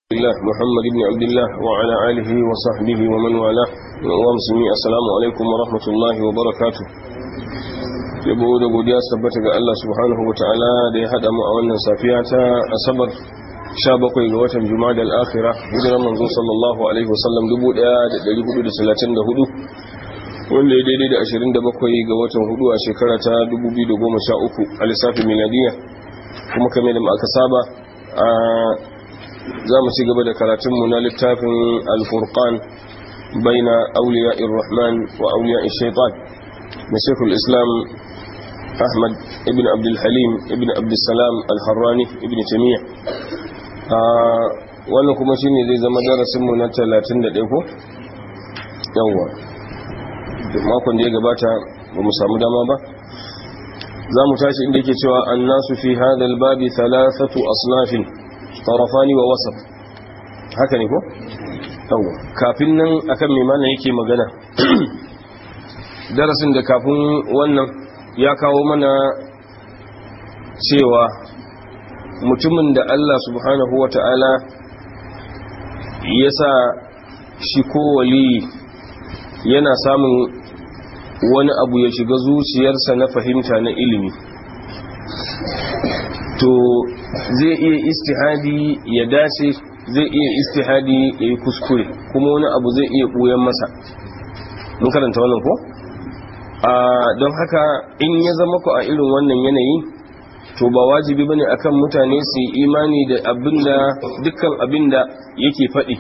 الله محمد بن عبد الله وعلى آله وصحبه ومن والاه ومسلمي السلام عليكم ورحمة الله وبركاته yabo da godiya tabbata ga Allah subhanahu wa ta'ala da ya hada mu a wannan safiya ta asabar 17 ga watan jumada al-akhirah hijiran manzo sallallahu alaihi wasallam 1434 wanda ya daidai da 27 ga watan hudu a shekara ta 2013 a lissafin miladiya kuma kamar da aka saba a za mu ci gaba da karatunmu na littafin alfurqan baina auliya irrahman wa auliya shaitan na shekul islam ahmad ibn abdulhalim ibn abdulsalam alharrani ibn tamiya wannan kuma shi ne zai zama darasinmu na 31 ko? yawwa makon da ya gabata ba mu samu dama ba za mu tashi inda yake cewa an nasu fi hadal babi thalathatu asnafin tarafani wa wasaf haka ne ko? yawwa kafin nan akan mai mana yake magana darasin da kafin wannan ya kawo mana cewa mutumin da Allah subhanahu wa ta'ala ya sa shi ko wali yana samun wani abu ya shiga zuciyarsa na fahimta na ilimi to zai iya istihadi ya dace zai iya istihadi ya yi kuskure kuma wani abu zai iya ɓuyan masa mun karanta wannan ko? don haka in ya zama ku a irin wannan yanayi to ba wajibi bane akan mutane su yi imani da abinda dukkan abinda yake faɗi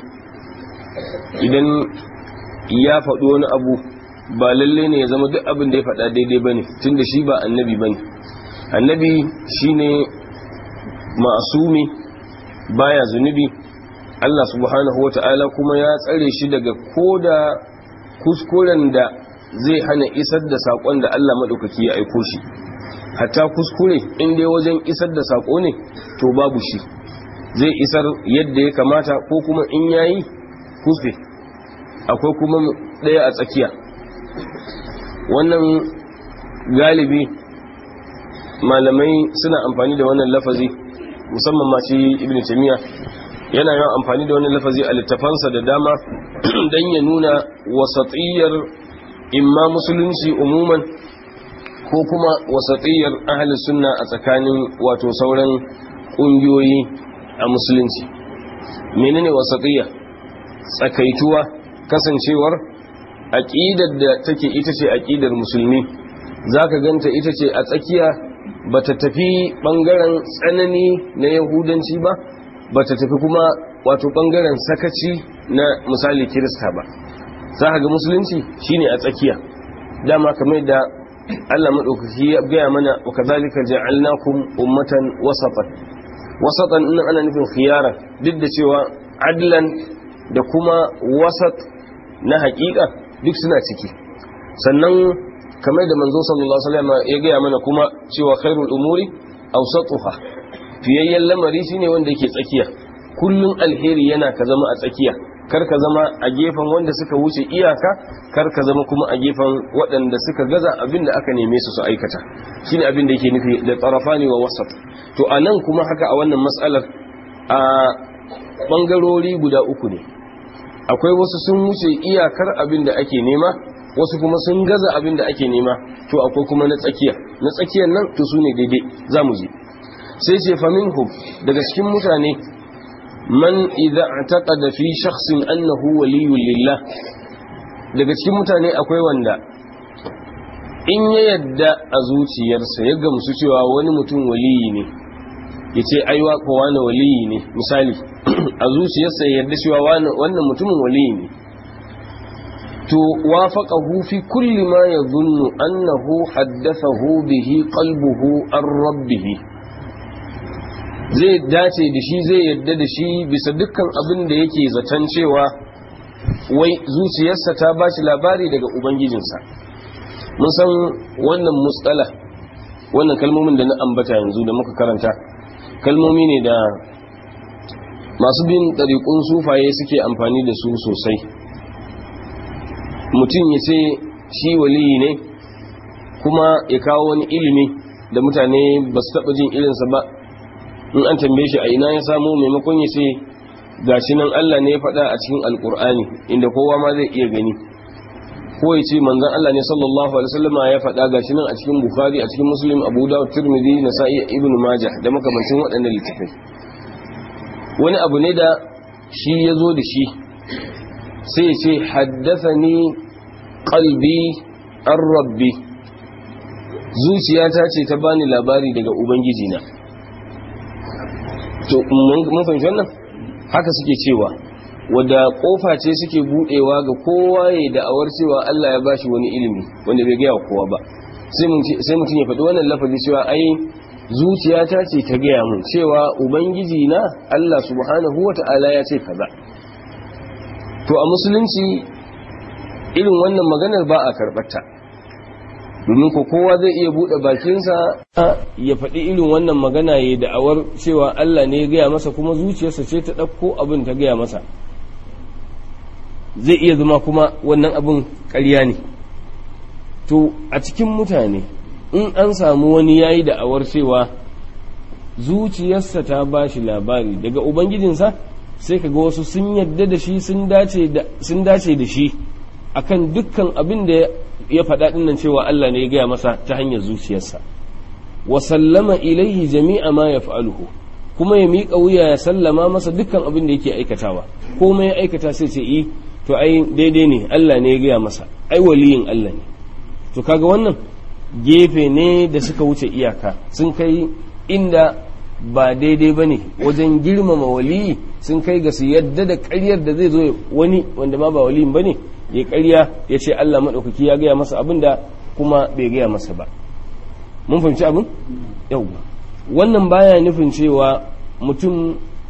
idan ya faɗi wani abu ba lalle ne ya zama duk abin da ya faɗa daidai bane tunda shi ba annabi bane annabi shine ma'asumi baya zunubi Allah subhanahu wata'ala kuma ya tsare shi daga koda kuskuren da zai hana isar da saƙon da Allah maɗaukaki ya aiko shi hatta kuskure in dai wajen isar da saƙo ne to babu shi zai isar yadda ya kamata ko kuma in yayi kuskure akwai kuma ɗaya a tsakiya wannan galibi malamai suna amfani da wannan lafazi musamman ma shi ibn taymiya yana yawan amfani da wannan lafazi a littafansa da dama don ya nuna wasatiyar imma musulunci umuman ko kuma wasatiyar ahalin sunna a tsakanin wato sauran ƙungiyoyi a musulunci menene wasatiyya tsakaituwa kasancewar aƙidar da take ita ce aƙidar musulmi zaka ganta ita ce a tsakiya bata tafi ɓangaren tsanani na yahudanci ba bata tafi kuma wato ɓangaren sakaci na misali kirista ba za ka ga musulunci shine a tsakiya dama kamar da Allah maɗaukaki ya gaya mana wa kazalika ja'alnakum ummatan wasatan wasatan ina ana nufin khiyara duk da cewa adlan da kuma wasat na haƙiƙa duk suna ciki sannan kamar da manzo sallallahu alaihi wasallam ya gaya mana kuma cewa khairul umuri awsatuha fiyayyen lamari shine wanda yake tsakiya kullun alheri yana ka zama a tsakiya kar ka zama a gefen wanda suka wuce iyaka kar ka zama kuma a gefen waɗanda suka gaza abin da aka neme su su aikata shine abin da yake nufi da tsarafani wa wasat to a nan kuma haka a wannan matsalar a ɓangarori guda uku ne akwai wasu sun wuce iyakar abin da ake nema wasu kuma sun gaza abin da ake nema to akwai kuma na tsakiya na tsakiyar nan to su ne daidai za mu je sai ce faminhum daga cikin mutane man idza i'taqada fi shakhsin annahu waliyyun lillah daga cikin mutane akwai wanda in ya yadda a zuciyarsa ya gamsu cewa wani mutum waliyi ne yace ai wa ko wani waliyi ne misali a zuciyarsa ya yadda cewa wannan mutumin waliyi ne to wafaqahu fi kulli ma yadhunnu annahu haddathahu bihi qalbuhu ar rabbih zai dace da shi zai yadda da shi bisa dukkan abin da yake zaton cewa wai zuciyarsa ta ba shi labari daga ubangijinsa mun san wannan mutsala wannan kalmomin da na ambata yanzu da muka karanta kalmomi ne da masu bin ɗariƙun sufaye suke amfani da su sosai mutum ya ce shi waliyi ne kuma ya kawo wani ilimi da mutane ba su taɓa jin irinsa ba in an tambaye shi a ina ya samu maimakon ya ce gashi nan Allah ne ya faɗa a cikin alkur'ani inda kowa ma zai iya gani ko ya ce manzon Allah ne sallallahu alaihi wasallama ya faɗa gashi nan a cikin bukhari a cikin muslim abu dawud tirmidhi nasa'i ibn majah da makamancin waɗannan littafai wani abu ne da shi ya zo da shi sai ya ce haddathani qalbi an rabbi zuciyata ce ta bani labari daga ubangiji na to mun fahimci wannan haka suke cewa wadda kofa ce suke budewa ga kowa ya da'awar cewa Allah ya bashi wani ilimi wanda bai gaya kowa ba sai mutum ya faɗi wannan lafazi cewa ai zuciyata ce ta gaya mun cewa ubangiji na Allah subhanahu wata'ala ya ce kaza to a musulunci irin wannan maganar ba a karɓarta domin ko kowa zai iya buɗe bakinsa ya faɗi irin wannan magana ya da'awar cewa Allah ne ya gaya masa kuma zuciyarsa ce ta ɗauko abin ta gaya masa zai iya zama kuma wannan abin ƙarya ne to a cikin mutane in an samu wani ya yi da'awar cewa zuciyarsa ta ba shi labari daga ubangijinsa sai kaga wasu sun yadda da shi sun dace da shi akan dukkan abin da ya faɗa ɗinnan cewa Allah ne ya gaya masa ta hanyar zuciyarsa wa sallama ilaihi jami'a ma ya fa'aluhu kuma ya miƙa wuya ya sallama masa dukkan abin da yake aikatawa komai ya aikata sai ce i to ai daidai ne Allah ne ya gaya masa ai waliyin Allah ne to kaga wannan gefe ne da suka wuce iyaka sun kai inda ba daidai ba ne wajen girmama waliyi sun kai ga su yadda da ƙaryar da zai zo wani wanda ma ba waliyin ba ne ya ƙarya ya ce Allah maɗaukaki ya gaya masa abin da kuma bai gaya masa ba mun fahimci abin yauwa wannan baya nufin cewa mutum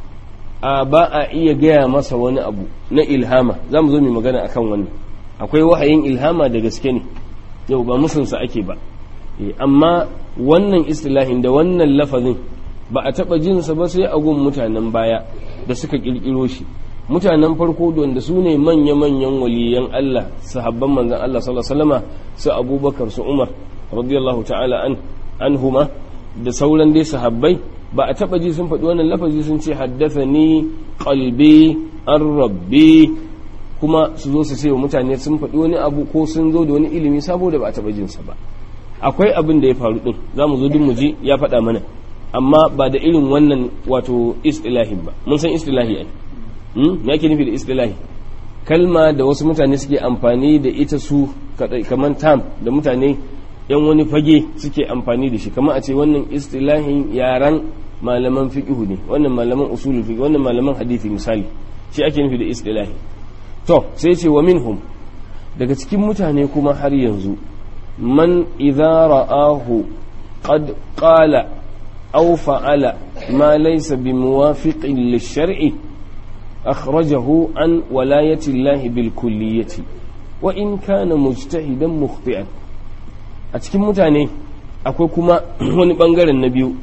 a ba a iya gaya masa wani abu na ilhama za mu zo mai magana akan wannan akwai wahayin ilhama da gaske ne yau ba musunsa ake ba amma wannan istilahin da wannan lafazin ba a taɓa jinsa ba sai a gun mutanen baya da suka ƙirƙiro shi mutanen farko wanda su ne manya-manyan waliyan Allah sahabban manzan Allah sallallahu alaihi wasallama su abubakar su umar radiyallahu ta'ala an anhuma da sauran dai sahabbai ba a taɓa ji sun faɗi wannan lafazi sun ce haddathani qalbi an rabbi kuma su zo su ce wa mutane sun faɗi wani abu ko sun zo da wani ilimi saboda ba a taɓa jinsa ba akwai abin da ya faru din za mu zo duk mu ji ya faɗa mana amma ba da irin wannan wato istilahin ba mun san istilahi ai me ake nufi da istilahi kalma da wasu mutane suke amfani da ita su kamar tam da mutane yan wani fage suke amfani da shi kamar a ce wannan istilahin yaran malaman fiqhu ne wannan malaman usulul fiqh wannan malaman hadisi misali shi ake nufi da istilahi to sai ce wa minhum daga cikin mutane kuma har yanzu man idza ra'ahu qad qala aw fa'ala ma laysa bimuwafiqin lish-shar'i akhrajahu an walayati Allah bil kulliyati wa in kana mujtahidan mukhti'an a cikin mutane akwai kuma wani bangaren na biyu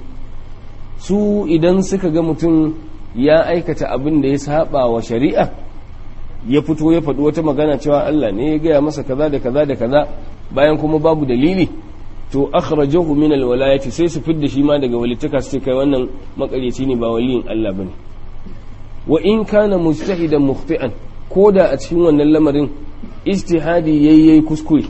su idan suka ga mutum ya aikata abin da ya saba wa shari'a ya fito ya faɗi wata magana cewa Allah ne ya gaya masa kaza da kaza da kaza bayan kuma babu dalili to akhrajahu min alwalayati sai su fidda shi ma daga walittaka su kai wannan makareci ne ba waliyin Allah bane wa in kana mujtahidan mukhti'an koda a cikin wannan lamarin ijtihadi yayi kuskure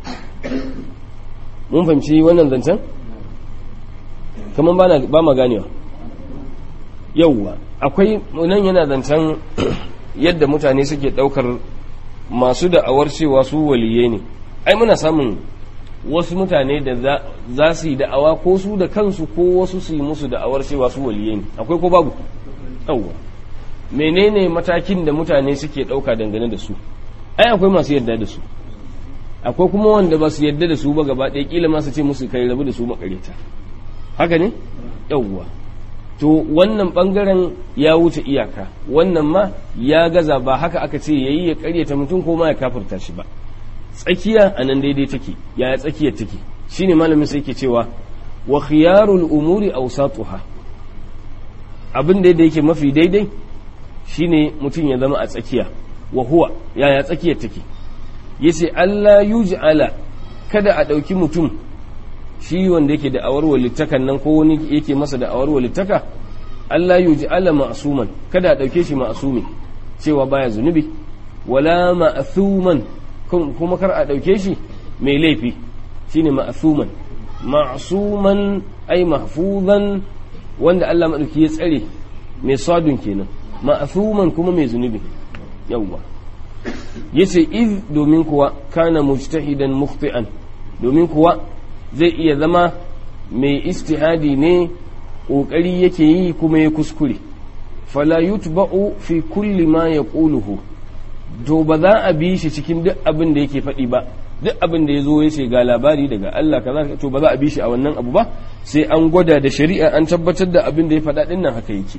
mun fahimci wannan zancen kaman ba ba ma ganewa yauwa akwai nan yana zancen yadda mutane suke daukar masu da'awar cewa su waliyai ne ai muna samun wasu mutane da za su yi da'awa ko su da kansu ko wasu su yi musu da'awar cewa su waliyai ne akwai ko babu yauwa menene matakin da mutane suke dauka dangane da su ai akwai masu yadda da su akwai kuma wanda ba su yadda da su ba gaba ɗaya kila ma su ce musu kai rabu da su makareta haka ne yauwa to wannan bangaren ya wuce iyaka wannan ma ya gaza ba haka aka ce yayi ya karyata mutum ko ma ya kafirta shi ba tsakiya a nan daidai take ya tsakiyar take shine malamin sai ke cewa wa khiyarul umuri awsatuha abin da yake mafi daidai shine mutum ya zama a tsakiya wa huwa yaya tsakiyar take yace Allah yuj'ala kada a ɗauki mutum shi wanda yake da awar walittakan nan ko wani yake masa da awar walittaka Allah yuj'ala ma'suman kada a dauke shi ma'sumi cewa baya zunubi wala ma'thuman kuma kar a dauke shi mai laifi shine ma'thuman ma'suman ay mahfuzan wanda Allah madauki ya tsare mai sadun kenan ma'thuman kuma mai zunubi yawwa yace iz domin kuwa kana mujtahidan mukhti'an domin kuwa zai iya zama mai istihadi ne ƙoƙari yake yi kuma ya kuskure fala yutba'u fi kulli ma yaquluhu to ba za a bi shi cikin duk abin da yake faɗi ba duk abin da ya zo ya ce ga labari daga Allah kaza to ba za a bi shi a wannan abu ba sai an gwada da shari'a an tabbatar da abin da ya faɗa ɗin nan haka yake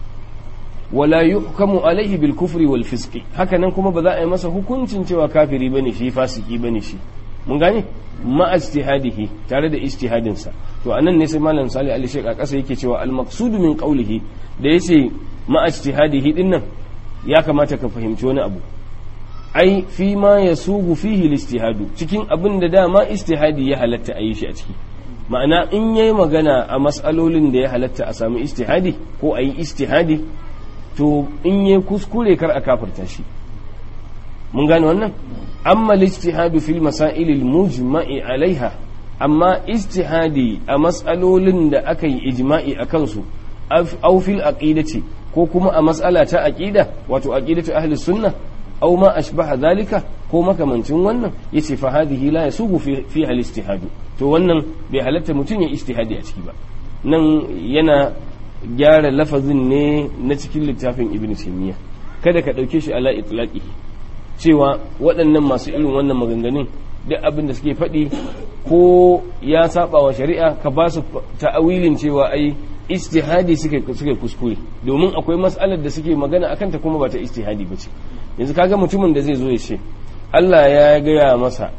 wala yuhkamu alaihi bil kufri wal fisqi haka nan kuma ba za a yi masa hukuncin cewa kafiri bane shi fasiki bane shi mun gane ma ijtihadihi tare da ijtihadin sa to anan ne sai malam salih ali shek a kasa yake cewa al maqsud min qawlihi da yace ma ijtihadihi din nan ya kamata ka fahimci wani abu ai fi ma yasugu fihi al ijtihadu cikin abin da dama ijtihadi ya halatta a yi shi a ciki ma'ana in yayi magana a mas'alolin da ya halatta a samu ijtihadi ko a yi ijtihadi to in yi kuskure kar a kafirta shi mun gane wannan amma lijtihadu fil masail al mujma'i alaiha amma ijtihadi a mas'alolin da aka yi ijma'i a kansu aw fil aqidati ko kuma a mas'ala ta aqida wato aqidatu ahli sunna aw ma ashbaha zalika ko makamancin wannan yace fa hadhihi la yasugu fi fi al ijtihadu to wannan bai halatta mutum ya ijtihadi a ciki ba nan yana gyara lafazin ne na cikin littafin ibn taymiya kada ka ɗauke shi ala itlaqi cewa waɗannan masu irin wannan maganganun duk abin da suke faɗi ko ya saba wa shari'a ka ba su ta'awilin cewa ai istihadi suke suke kuskure domin akwai mas'alar da suke magana akan ta kuma ba ta istihadi ba ce yanzu kaga mutumin da zai zo ya ce Allah ya gaya masa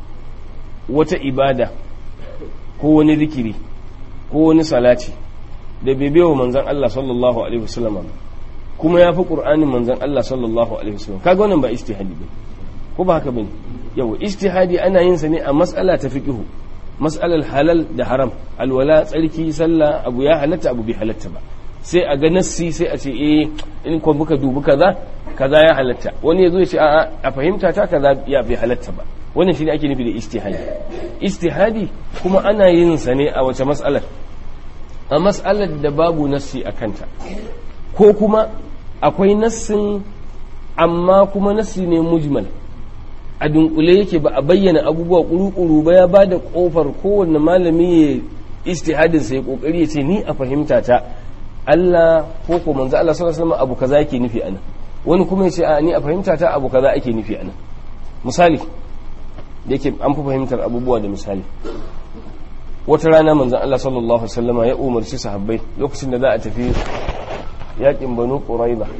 wata ibada ko wani zikiri ko wani salati da bai bewa manzan Allah sallallahu alaihi wasallam kuma ya fi qur'anin manzan Allah sallallahu alaihi wasallam kaga wannan ba ijtihadi ba ko ba haka bane yawa ijtihadi ana yin sa ne a mas'ala ta fiqhu mas'alar halal da haram alwala tsarki sallah abu ya halatta abu bai halatta ba sai a ga nassi sai a ce eh in ko muka dubi kaza kaza ya halatta wani yazo ya ce a'a a fahimta ta kaza ya bai halatta ba wannan shine ake nufi da ijtihadi ijtihadi kuma ana yin sa ne a wace mas'alar a mas'alar da babu nassi a kanta ko kuma akwai nassin amma kuma nassi ne mujmal a dunkule yake ba a bayyana abubuwa kuru-kuru ba ya ba da kofar kowanne malami ya istihadin sai kokari ya ce ni a fahimta ta Allah ko ko manzo Allah sallallahu alaihi wasallam abu kaza yake nufi anan wani kuma ya ce a ni a fahimta ta abu kaza ake nufi anan misali da yake an fi fahimtar abubuwa da misali wata rana manzon Allah sallallahu alaihi wasallama ya umarci sahabbai lokacin da za a tafi yakin banu quraiba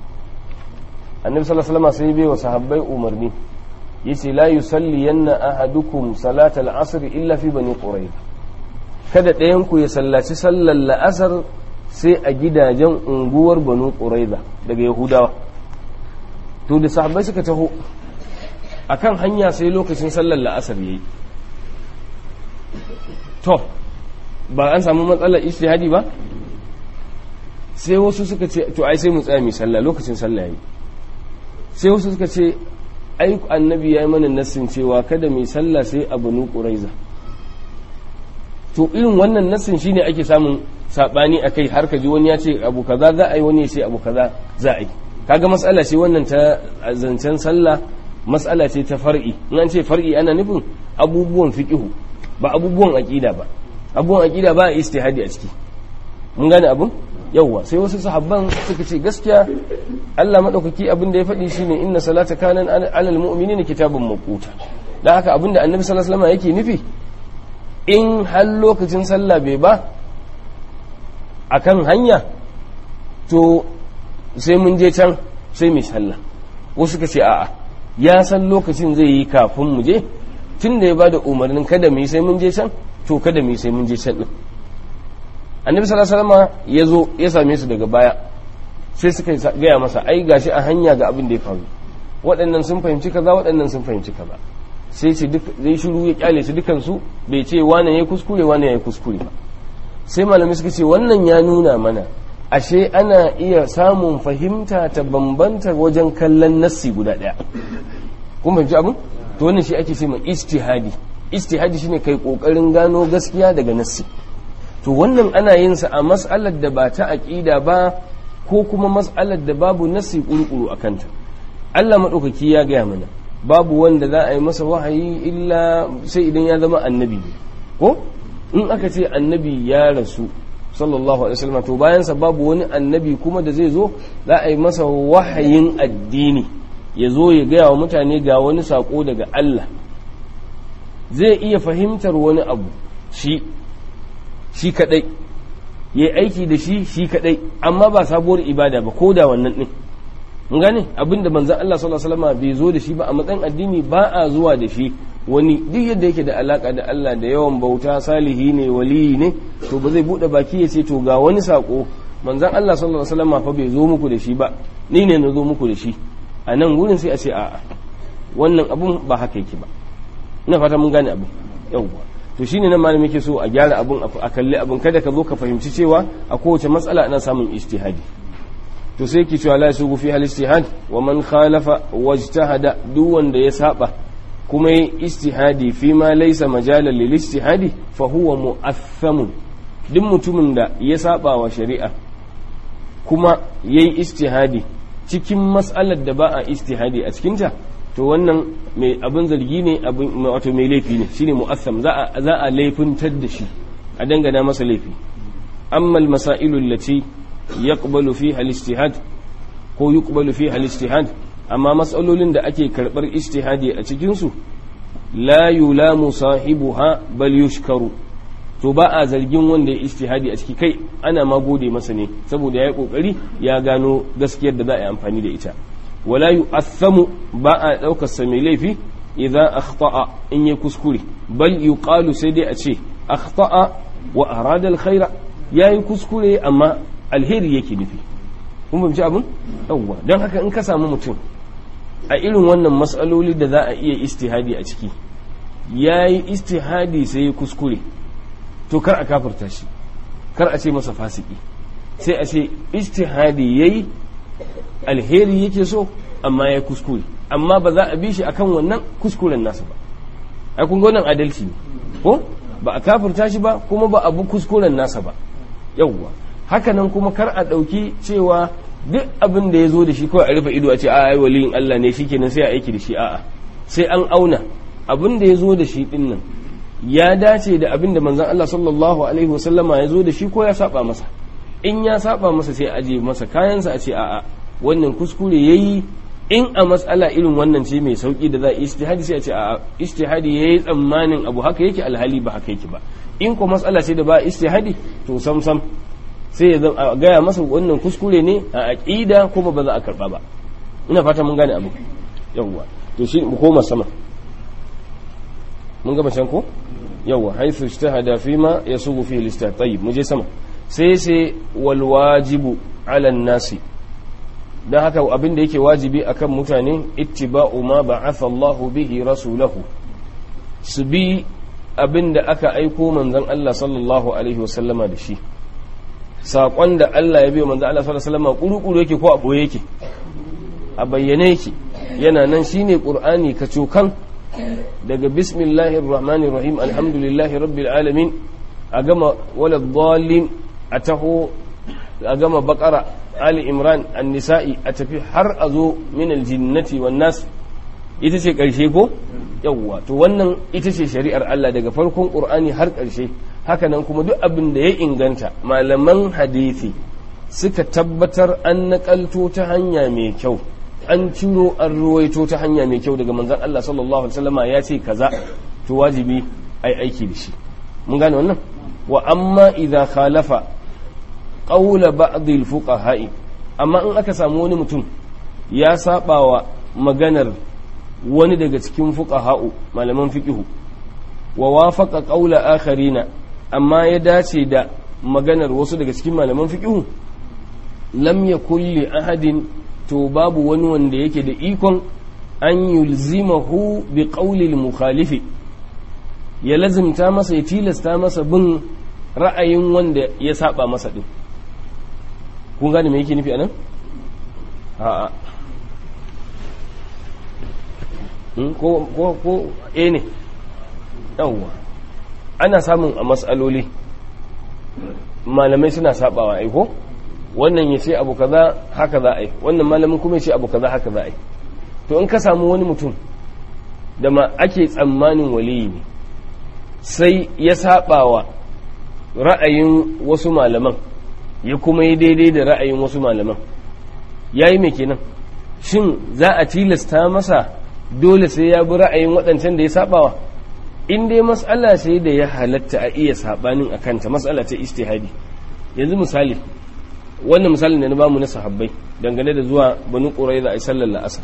annabi sallallahu alaihi wasallama sai bai wa sahabbai umarni yace la yusalliyanna ahadukum salatal asr illa fi bani quraiba kada ɗayan ku ya sallaci sallar la'asar sai a gidajen unguwar banu quraiba daga yahudawa to da sahabbai suka taho akan hanya sai lokacin sallar la'asar yayi to ba an samu matsalar ijtihadi ba sai wasu suka ce to ai sai mu tsaya mai sallah lokacin sallah yayi sai wasu suka ce ai annabi ya yi mana nassin cewa kada mai sallah sai a banu quraiza to irin wannan nassin shine ake samun sabani akai har ka ji wani ya ce abu kaza za a yi wani ya ce abu kaza za a yi kaga mas'ala ce wannan ta zancen sallah mas'ala ce ta far'i in an ce far'i ana nufin abubuwan fiqihu ba abubuwan aqida ba abubuwan aqida ba istihadi a ciki mun gane abun yawwa sai wasu sahabban suka ce gaskiya Allah madaukaki abin da ya faɗi shine inna salata kana alal mu'minina kitabun mawquta dan haka abin da annabi sallallahu alaihi wasallam yake nufi in har lokacin sallah bai ba akan hanya to sai mun je can sai mu sallah wasu suka ce a'a ya san lokacin zai yi kafin mu je tun da ya bada umarnin kada mu yi sai mun je can to kada mu yi sai mun je can din annabi sallallahu alaihi wasallam ya zo ya same su daga baya sai suka gaya masa ai gashi a hanya ga abin da ya faru waɗannan sun fahimci kaza waɗannan sun fahimci kaza sai ce duk zai shiru ya kyale su dukan su bai ce wane yayi kuskure wane yayi kuskure ba sai malami suka ce wannan ya nuna mana ashe ana iya samun fahimta ta bambanta wajen kallon nassi guda ɗaya kun fahimci abin to wannan shi ake ce mai istihadi istihadi shine kai kokarin gano gaskiya daga nassi to wannan ana yin sa a mas'alar da ba ta aqida ba ko kuma mas'alar da babu nassi kurkuru a kanta Allah madaukaki ya gaya mana babu wanda za a yi masa wahayi illa sai idan ya zama annabi ko in aka ce annabi ya rasu sallallahu alaihi wasallam to bayan sa babu wani annabi kuma da zai zo za a yi masa wahayin addini ya zo ya gaya wa mutane ga wani sako daga Allah zai iya fahimtar wani abu shi shi kadai ya aiki da shi shi kadai amma ba sabuwar ibada ba ko da wannan din mun gane abinda manzon Allah sallallahu alaihi wasallam bai zo da shi ba a matsayin addini ba a zuwa da shi wani duk yadda yake da alaka da Allah da yawan bauta salihi ne waliyi ne to ba zai bude baki ya ce to ga wani sako manzon Allah sallallahu alaihi wasallam fa bai zo muku da shi ba ni ne na zo muku da shi a nan gurin sai a ce a'a wannan abun ba haka yake ba ina fata mun gane abin yawwa to shine nan malami yake so a gyara abun a kalli abun kada ka zo ka fahimci cewa a kowace matsala ana samun ijtihadi to sai ki cewa la yasugu fi hal ijtihad wa man khalafa wajtahada duk wanda ya saba kuma yi ijtihadi fi ma laysa majalan lil ijtihadi fa huwa mu'athamun duk mutumin da ya saba wa shari'a kuma yayi ijtihadi cikin mas'alar da ba a ijtihadi a cikinta to wannan mai abin zargi ne abin wato mai laifi ne shine mu'assam za a za a laifintar da shi a dangana masa laifi amma al-masailu allati yaqbalu fiha al-ijtihad ko yuqbalu fiha al-ijtihad amma mas'alolin da ake karbar ijtihadi a cikin su la yulamu sahibuha bal yushkaru to ba a zargin wanda ya ijtihadi a ciki kai ana ma gode masa ne saboda ya yi kokari ya gano gaskiyar da za a yi amfani da ita wala yu'athamu ba a daukar sa mai laifi idan akhta'a in ya kuskure bal yuqalu sai dai a ce akhta'a wa arada alkhaira yayi kuskure amma alheri yake nufi kun fahimci abin yawwa don haka in ka samu mutum a irin wannan matsaloli da za a iya istihadi a ciki yayi istihadi sai ya kuskure to kar a kafirta shi kar a ce masa fasiki sai a ce istihadi yayi alheri yake so amma ya kuskure amma ba za a bi shi akan wannan kuskuren nasa ba ai kun ga wannan adalci ne ko ba a kafirta shi ba kuma ba a bi kuskuren nasa ba yawwa hakanan kuma kar a ɗauki cewa duk abin da ya zo da shi kawai a rufe ido a ce a ai waliyin Allah ne shikenan sai a aiki da shi a'a sai an auna abin da ya zo da shi din nan ya dace da abin da manzon Allah sallallahu alaihi wasallama ya zo da shi ko ya saba masa in ya saba masa sai aje masa kayansa a ce a'a wannan kuskure yayi in a matsala irin wannan ce mai sauki da za a istihadi sai a ce a istihadi yayi tsammanin abu haka yake alhali ba haka yake ba in ko matsala ce da ba istihadi to sam sam sai ya gaya masa wannan kuskure ne a aqida kuma ba za a karba ba ina fata mun gane abu yawwa to shi mu koma sama mun gama can ko yawwa haythu ijtahada fima yasugu fihi al tayyib mu je sama sai sai wal wajibu ala nasi don haka abin da yake wajibi akan mutane ittiba'u ma ba'atha Allahu bihi rasulahu su bi abin da aka aiko manzon Allah sallallahu alaihi wasallama da shi saƙon da Allah ya biyo manzon Allah sallallahu alaihi wasallama kuru-kuru yake ko a boye yake a bayyane yake yana nan shine qur'ani kacokan daga bismillahir rahmanir rahim alhamdulillahi rabbil alamin a gama wala dhalin a taho a gama bakara ali imran an-nisa'i a tafi har a zo min aljinnati wan nas ita ce karshe ko yawwa to wannan ita ce shari'ar Allah daga farkon qur'ani har karshe hakanan kuma duk abin da ya inganta malaman hadisi suka tabbatar an nakalto ta hanya mai kyau an ciro an ruwaito ta hanya mai kyau daga manzon Allah sallallahu alaihi wasallama ya ce kaza to wajibi ai aiki da shi mun gane wannan wa amma idza khalafa qawla ba'd al-fuqaha'i amma in aka samu wani mutum ya saba wa maganar wani daga cikin fuqaha'u malaman fiqhu wa wafaqa qawla akharina amma ya dace da maganar wasu daga cikin malaman fiqhu lam yakul li ahadin to babu wani wanda yake da ikon an yulzimahu bi qawli al-mukhalifi ya lazimta masa ya tilasta masa bin ra'ayin wanda ya saba masa din kun gane me yake nufi anan a'a ko ko ko eh ne yawwa ana samun a matsaloli malamai suna sabawa ai ko wannan ya ce abu kaza haka za a yi wannan malamin kuma ya ce abu kaza haka za a yi to in ka samu wani mutum da ma ake tsammanin waliyi ne sai ya sabawa ra'ayin wasu malaman ya kuma yi daidai da ra'ayin wasu malaman ya yi mai kenan shin za a tilasta masa dole sai ya bi ra'ayin waɗancan da ya sabawa in dai mas'ala sai da ya halatta a iya sabanin a kanta mas'ala ta istihadi yanzu misali wannan misalin da na bamu na sahabbai dangane da zuwa banu quraiza ai sallar la'asar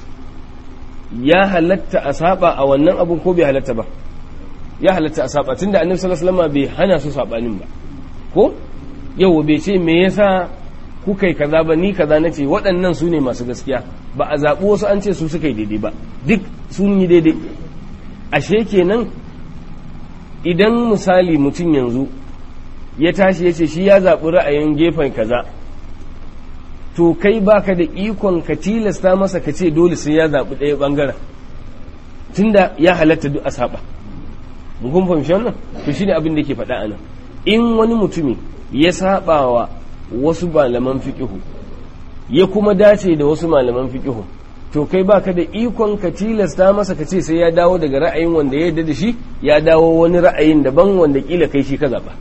ya halatta a saba a wannan abun ko bai halatta ba ya halatta a saba tunda annabi sallallahu alaihi wasallam bai hana su sabanin ba ko yau bai ce me yasa kuka yi kaza ba ni kaza nace waɗannan su ne masu gaskiya ba a zaɓi wasu an ce su suka yi daidai ba duk sun yi daidai ashe kenan idan misali mutum yanzu ya tashi ya ce shi ya zaɓi ra'ayin gefen kaza to kai baka da ikon ka tilasta masa ka ce dole sai ya zaɓi ɗaya ɓangaren tunda ya halatta duk a saba mun fahimci wannan to shine abin da ke faɗa anan in wani mutumi ya saba wa wasu malaman fiqihu ya kuma dace da wasu malaman fiqihu to kai baka da ikon ka tilasta masa ka ce sai ya dawo daga ra'ayin wanda ya yarda da shi ya dawo wani ra'ayin daban wanda kila kai shi ka zaba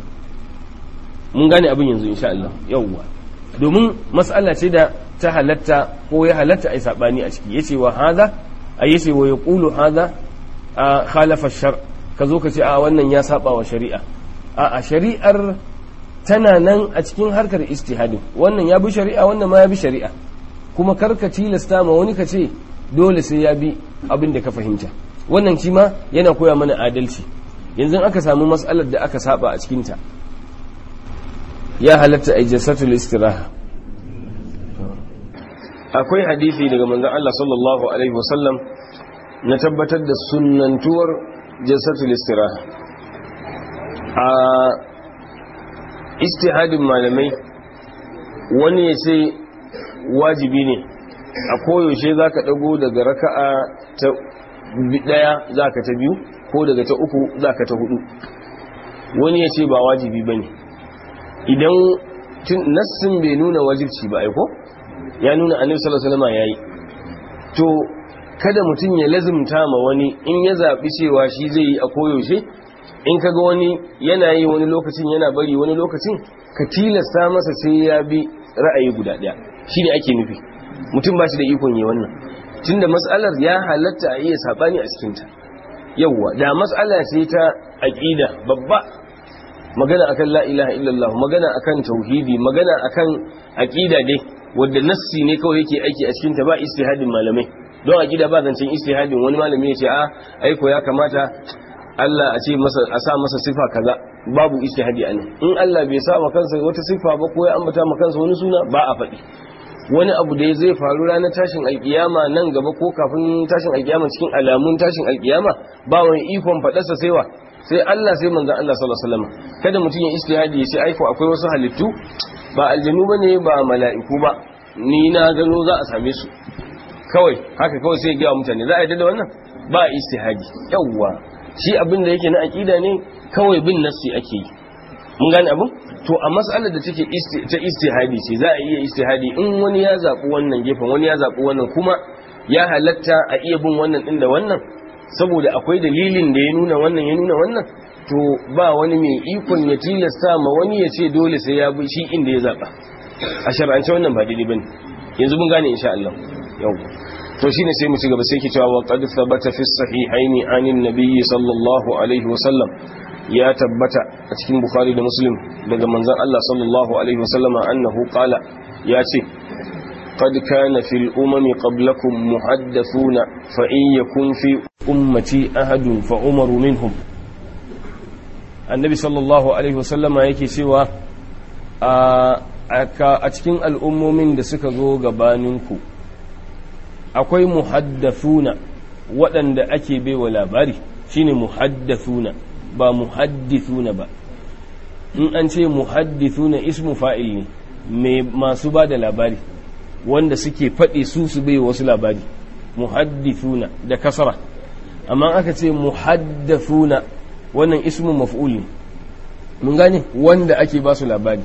mun gane abin yanzu insha Allah yawwa domin mas'ala ce da ta halatta ko ya halatta ai sabani a ciki yace wa hada ai yace wa yaqulu hada khalafa shar ka zo ka ce a wannan ya saba wa shari'a a a shari'ar tana nan a cikin harkar istihadin wannan ya bi shari'a wannan ma ya bi shari'a kuma karka tilasta ma wani ka ce dole sai ya bi abin da ka fahimta wannan shi ma yana koya mana adalci yanzu aka samu mas'alar da aka saba a cikinta ya halatta a jasatul istiraha akwai hadisi daga manzon Allah sallallahu alaihi wasallam na tabbatar da sunnantuwar jasatul istiraha a istihadin malamai wani ya ce wajibi ne a koyaushe za ka ɗago daga raka'a ta ɗaya za ka ta biyu ko daga ta uku za ka ta hudu wani ya ce ba wajibi ba ne idan nassin bai nuna wajibci ba aiko ya nuna annabi sallallahu alaihi wasallam yayi to kada mutum ya lazimta ma wani in ya zaɓi cewa shi zai yi a koyaushe in kaga wani yana yi wani lokacin yana bari wani lokacin ka tilasta masa sai ya bi ra'ayi guda ɗaya shi ne ake nufi mutum ba shi da ikon yi wannan tunda mas'alar ya halatta a iya saɓani a cikinta yawwa da mas'ala ce ta aƙida babba magana akan la ilaha illallah magana akan tauhidi magana akan aƙida dai wadda nassi ne kawai yake aiki a cikinta ba istihadin malamai don aƙida ba zancen istihadin wani malami ya ce a aiko ya kamata Allah a ce masa a sa masa sifa kaza babu istihadi a nan in Allah bai sa ma kansa wata sifa ba ko ya ambata ma kansa wani suna ba a faɗi wani abu da zai faru ranar tashin alkiyama nan gaba ko kafin tashin alkiyama cikin alamun tashin alkiyama ba wani ikon faɗarsa sai wa sai Allah sai manzon Allah sallallahu alaihi wasallam kada mutum ya istihadi ya ce aiko akwai wasu halittu ba aljanu bane ba mala'iku ba ni na gano za a same su kawai haka kawai sai ya ga mutane za a yi da wannan ba istihadi yawwa shi abin da yake na aƙida ne kawai bin nassi ake yi mun gane abin to a matsalar da take ta istihadi ce za a iya istihadi in wani ya zaɓi wannan gefen wani ya zaɓi wannan kuma ya halatta a iya bin wannan ɗin da wannan saboda akwai dalilin da ya nuna wannan ya nuna wannan to ba wani mai ikon ya tilasta ma wani ya ce dole sai ya bi shi inda ya zaɓa a shar'ance wannan ba daidai bane yanzu mun gane insha Allah yau to shine sai mu ci gaba sai ki cewa wa qad thabata fi sahihaini anin nabiyyi sallallahu alaihi wa sallam ya tabbata a cikin bukhari da muslim daga manzon Allah sallallahu alaihi wa sallama annahu qala ya ce قد كان في الأمم قبلكم محدثون فإن يكن في أمتي أحد فأمر منهم النبي صلى الله عليه وسلم yake cewa a cikin al'ummomin da suka zo gabaninku akwai muhaddathuna waɗanda ake baiwa labari shine muhaddathuna ba muhaddithuna ba in an ce muhaddithuna ismu fa'il ne mai masu ba da labari wanda suke faɗi su su bai wasu labari muhaddithuna da kasara amma aka ce muhaddathuna wannan ismu maf'ul ne mun gane wanda ake ba su labari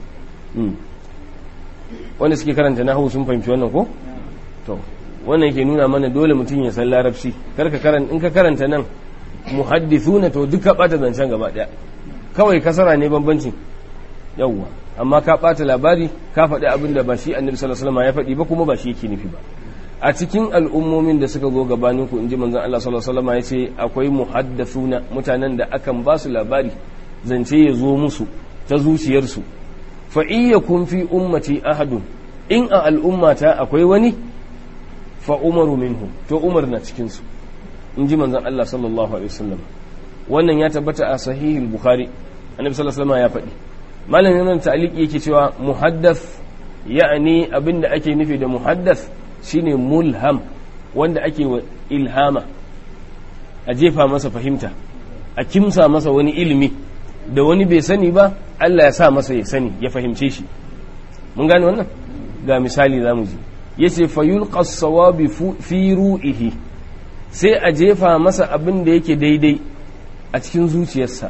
wanda suke karanta nahu sun fahimci wannan ko to wannan yake nuna mana dole mutum ya san larabci karka karanta in ka karanta nan muhaddithuna to duka bata zancen gaba daya kawai kasara ne bambancin yawwa amma ka bata labari ka faɗi abin da ba shi annabi sallallahu alaihi wasallam ya faɗi ba kuma ba shi yake nufi ba a cikin al'ummomin da suka zo gabanin ku inji manzon Allah sallallahu alaihi wasallam ya ce akwai muhaddathuna mutanen da akan ba su labari zance ya zo musu ta zuciyarsu fa iyyakum fi ummati ahadun in a al'ummata akwai wani fa umaru minhum to umar na cikin su inji manzon Allah sallallahu alaihi wasallam wannan ya tabbata a sahihul bukhari annabi sallallahu alaihi wasallam ya faɗi malamin nan ta'liqi yake cewa muhaddath ya'ani abinda ake nufi da muhaddath shine mulham wanda ake wa ilhama a jefa masa fahimta a kimsa masa wani ilimi da wani bai sani ba Allah ya sa masa ya sani ya fahimce shi mun gane wannan ga misali zamu ji yace fayulqa as-sawabi fi ru'ihi sai a jefa masa abin da yake daidai a cikin zuciyarsa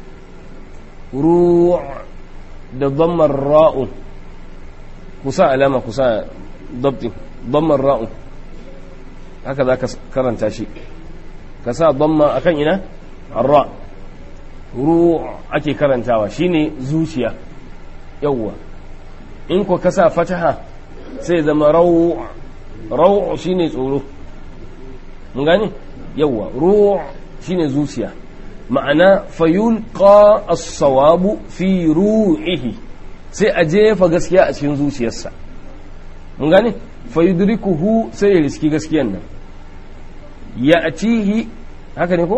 ru' da dhammar ra'u kusa alama kusa dabtin dhammar ra'u haka zaka karanta shi ka sa dhamma akan ina ar-ra ru' ake karantawa shine zuciya yawwa in ko ka sa fataha sai zama rau' rau' shine tsoro mun gane yawwa ru' shine zuciya ma'ana fayulqa as-sawabu fi ru'ihi sai a jefa gaskiya a cikin zuciyarsa mun gane fayudrikuhu sai ya riski gaskiyan nan ya atihi haka ne ko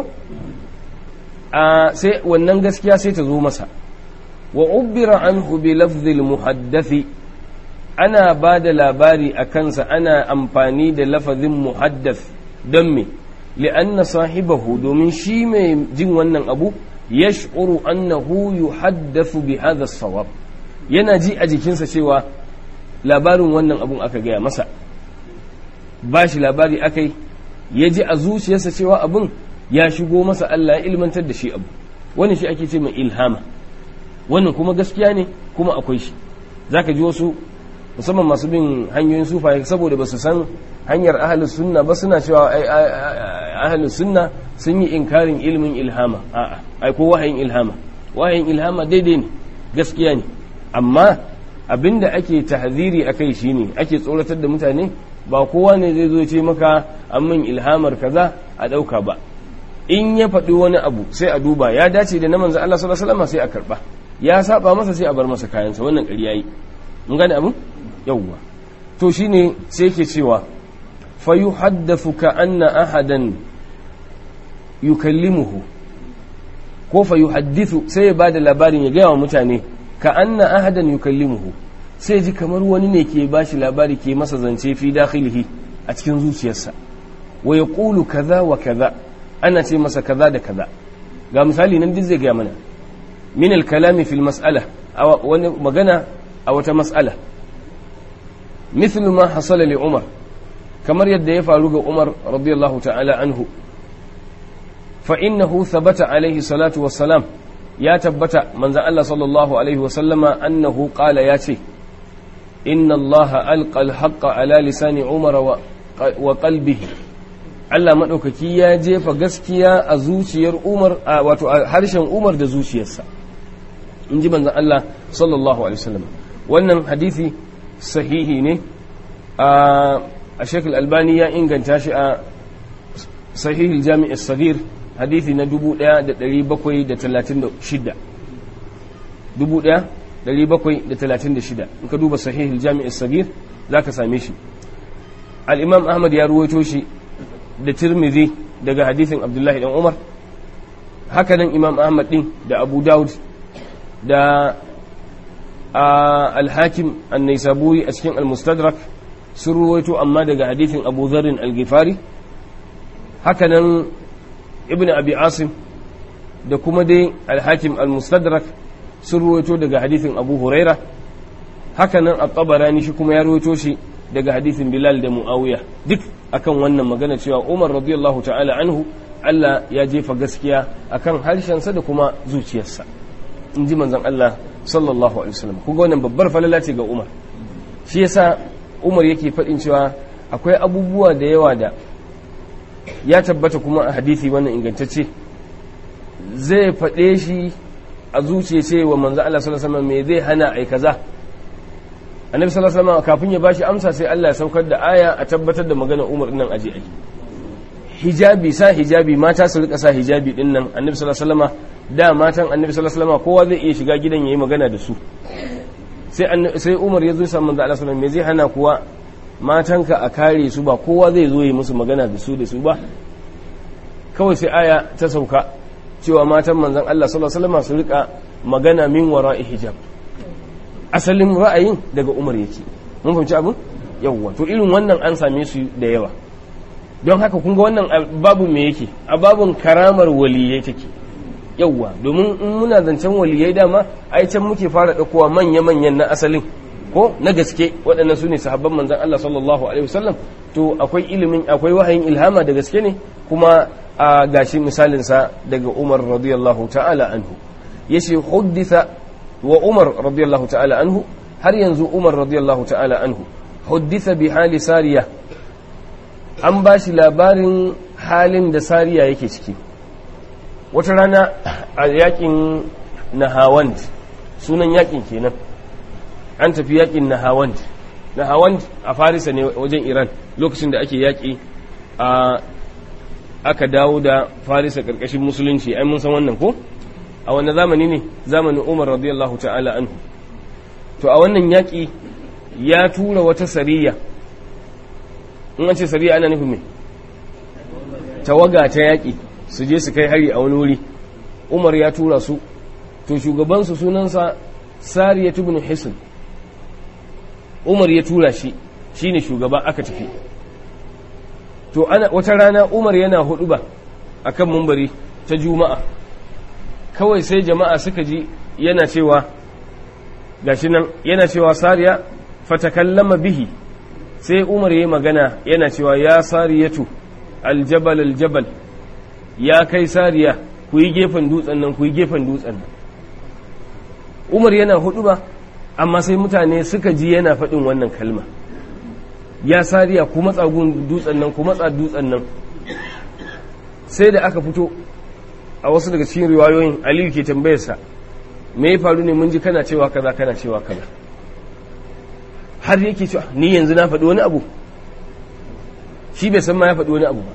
a sai wannan gaskiya sai ta zo masa wa ubbira anhu bi lafzil muhaddathi ana ba da labari a kansa ana amfani da lafazin muhaddath don me li'anna sahibahu domin shi mai jin wannan abu yash'uru annahu yuhaddathu bi hadha sawab yana ji a jikinsa cewa labarin wannan abun aka gaya masa ba shi labari akai ya ji a zuciyarsa cewa abun ya shigo masa Allah ya ilmantar da shi abu wannan shi ake ce mai ilhama wannan kuma gaskiya ne kuma akwai shi zaka ji wasu musamman masu bin hanyoyin sufaye saboda ba su san hanyar ahalus sunna ba suna cewa ahalus sunna sun yi inkarin ilimin ilhama a'a ai ko wahayin ilhama wahayin ilhama daidai ne gaskiya ne amma abinda ake tahziri akai shine ake tsoratar da mutane ba kowa ne zai zo ce maka an min ilhamar kaza a dauka ba in ya faɗi wani abu sai a duba ya dace da na manzo Allah sallallahu alaihi wasallam sai a karba ya saba masa sai a bar masa kayansa wannan ƙarya yi mun gane abin yawwa to shine sai yake cewa fa yuhaddathu ka anna ahadan yukallimuhu ko fa yuhaddithu sai ya bada labarin ya gaya wa mutane ka anna ahadan yukallimuhu sai ji kamar wani ne ke bashi labari ke masa zance fi dakhilihi a cikin zuciyarsa wa yaqulu kaza wa kaza ana ce masa kaza da kaza ga misali nan duk zai gaya mana min al-kalami fil mas'ala wani magana a wata mas'ala مثل ما حصل لعمر كما يد يفعل عمر رضي الله تعالى عنه فإنه ثبت عليه الصلاة والسلام يا تبت من ذا الله صلى الله عليه وسلم أنه قال ياتي إن الله ألقى الحق على لسان عمر وقلبه Allah maɗaukaki ya jefa gaskiya a zuciyar Umar wato a harshen Umar da zuciyarsa in ji manzon Allah sallallahu alaihi wasallam wannan hadisi sahihi ne a shekul albani ya inganta shi a sahihul jami'ar sagir hadithi na 1736 1736 in ka duba sahihul jami'ar sagir za ka same shi al'imam ahmad ya ruwaito shi da tirmidhi daga hadithin abdullahi dan umar hakanan imam ahmad din da abu daud da alhakim annaisaburi a cikin almustadrak sun ruwaito amma daga hadithin abu zarin algifari hakanan ibn abi asim da kuma dai alhakim almustadrak sun ruwaito daga hadithin abu huraira haka nan at-tabarani shi kuma ya rawaito shi daga hadisin bilal da muawiya duk akan wannan magana cewa umar radiyallahu ta'ala anhu Allah ya jefa gaskiya akan harshensa da kuma zuciyarsa in ji manzon Allah sallallahu alaihi wasallam kuga wannan babbar falala ce ga umar shi yasa umar yake faɗin cewa akwai abubuwa da yawa da ya tabbata kuma a hadisi wannan ingantacce zai faɗe shi a zuciya ce wa manzo Allah sallallahu alaihi wasallam me zai hana ai kaza annabi sallallahu alaihi wasallam kafin ya bashi amsa sai Allah ya saukar da aya a tabbatar da magana Umar nan aje ai hijabi sa hijabi mata su rika sa hijabi din nan annabi sallallahu alaihi wasallam da matan annabi sallallahu alaihi wasallam kowa zai iya shiga gidan yayi magana da su sai sai Umar ya zo sa manzo Allah sallallahu alaihi wasallam me zai hana kuwa matanka a kare su ba kowa zai zo yi musu magana da su da su ba kawai sai aya ta sauka cewa matan manzon Allah sallallahu alaihi wasallam su rika magana min wara'i hijab asalin ra'ayin daga Umar yake mun fahimci abin yawwa to irin wannan an same su da yawa don haka kun ga wannan babu me yake a babun karamar waliyai take yawwa domin in muna zancen waliyai dama ai can muke fara ɗaukowa manya-manyan na asalin ko na gaske waɗannan su ne sahabban manzan Allah sallallahu alaihi wasallam to akwai ilimin akwai wahayin ilhama da gaske ne kuma a gashi misalin sa daga Umar radiyallahu ta'ala anhu yace hudditha wa Umar radiyallahu ta'ala anhu har yanzu Umar radiyallahu ta'ala anhu hudditha bi hali sariya an ba shi labarin halin da sariya yake ciki wata rana a yakin nahawand sunan yakin kenan an tafi yakin nahawand nahawand a farisa ne wajen iran lokacin da ake yaki a aka dawo da farisa karkashin musulunci ai mun san wannan ko a wannan zamani ne zamanin umar radiyallahu ta'ala anhu to a wannan yaki ya tura wata sariya in an ce sariya ana nufin mai tawaga ta yaƙi su je su kai hari a wani wuri umar ya tura su to shugabansu sunansa sariya tubin hisin umar ya tura shi shine shugaba aka tafi to ana wata rana umar yana hudu ba a kan mumbari ta juma'a kawai sai jama'a suka ji yana cewa gashi nan yana cewa sariya fatakallama bihi sai umar ya yi magana yana cewa ya sariyatu aljabal aljabal ya kai sariya ku yi gefen dutsen nan ku yi gefen dutsen nan umar yana hudu ba amma sai mutane suka ji yana faɗin wannan kalma ya sariya ku matsa gun dutsen nan ku matsa dutsen nan sai da aka fito a wasu daga cikin riwayoyin aliyu ke tambayarsa me ya faru ne mun ji kana cewa kaza kana cewa kaza har yake cewa ni yanzu na faɗi wani abu shi bai san ma ya faɗi wani abu ba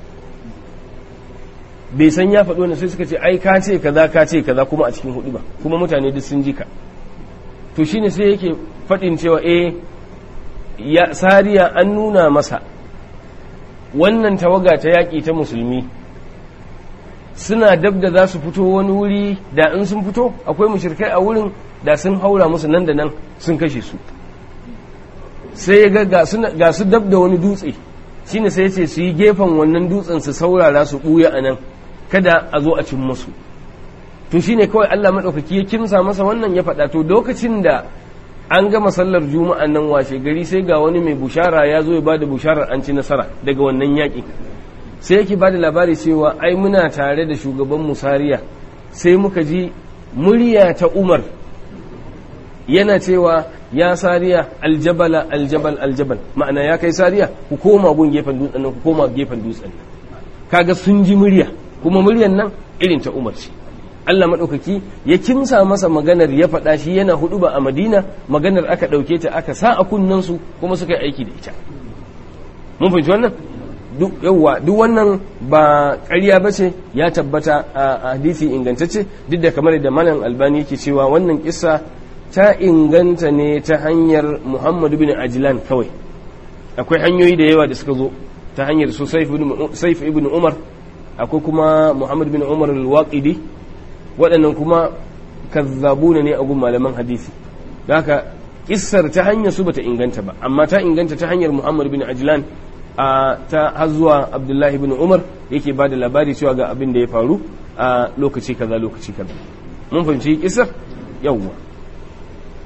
bai san ya faɗi wani sai suka ce ai ka ce kaza ka ce kaza kuma a cikin hudu ba kuma mutane duk sun ji ka to shine sai yake faɗin cewa eh ya sariya an nuna masa wannan tawaga ta yaƙi ta musulmi suna dab da za su fito wani wuri da in sun fito akwai mushrikai a wurin da sun haura musu nan da nan sun kashe su sai ya ga ga su dab da wani dutse shine sai ya ce su yi gefen wannan dutsen su saurara su ɓuya a nan kada a zo a cin musu to shine kawai Allah maɗaukaki ya kimsa masa wannan ya faɗa to lokacin da an gama sallar juma'an nan washe gari sai ga wani mai bushara ya zo ya bada busharar an ci nasara daga wannan yaƙi sai yake bada labari cewa ai muna tare da shugaban musariya sai muka ji murya ta umar yana cewa ya sariya aljabala aljabal aljabal ma'ana ya kai sariya ku koma gun gefen dutsen nan ku koma gefen dutsen nan kaga sun ji murya kuma muryan nan irin ta umar ce Allah maɗaukaki ya kimsa masa maganar ya faɗa shi yana hudu ba a madina maganar aka ɗauke ta aka sa a kunnensu kuma suka yi aiki da ita mun fahimci wannan yauwa duk wannan ba ƙarya ba ce ya tabbata a hadisi ingantacce duk da kamar da malam albani yake cewa wannan kissa ta inganta ne ta hanyar muhammadu bin ajilan kawai akwai hanyoyi da yawa da suka zo ta hanyar su saif ibn umar akwai kuma muhammad bin umar al-waqidi waɗannan kuma kazzabuna ne a gun malaman hadisi da haka kissar ta hanyar su bata inganta ba amma ta inganta ta hanyar muhammad bin ajlan a ta har zuwa abdullahi bin umar yake ba da labari cewa ga abin da ya faru a lokaci kaza lokaci kaza mun fahimci kissar yawwa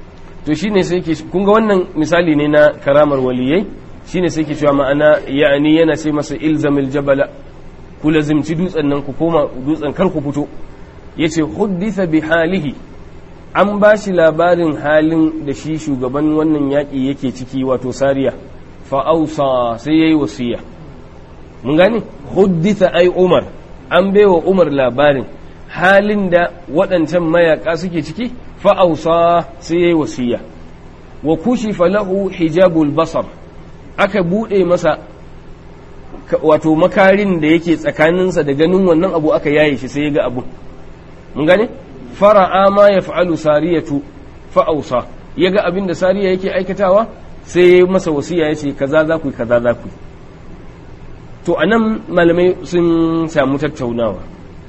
to shine sai ke kun ga wannan misali ne na karamar waliyai shine sai ke cewa ma'ana ya'ani yana sai masa ilzamil jabala ku lazimci dutsen nan ku koma dutsen kar ku fito yace hudditha bi halihi an ba shi labarin halin da shi shugaban wannan yaƙi yake ciki wato sariya fa'ausa sai yayi wasiya mun gane hudditha ai umar an baiwa umar labarin halin da waɗancan mayaka suke ciki fa'ausa sai yayi wasiya wa kushifa lahu hijabul basar aka buɗe masa wato makarin da yake tsakaninsa da ganin wannan abu aka yaye shi sai ya ga abu mun gane fara'a ma ya fa'alu sariyatu fa'ausa ya ga abin da sariya yake aikatawa sai ya masa wasiya ya ce kaza za ku kaza za ku to a nan malamai sun samu tattaunawa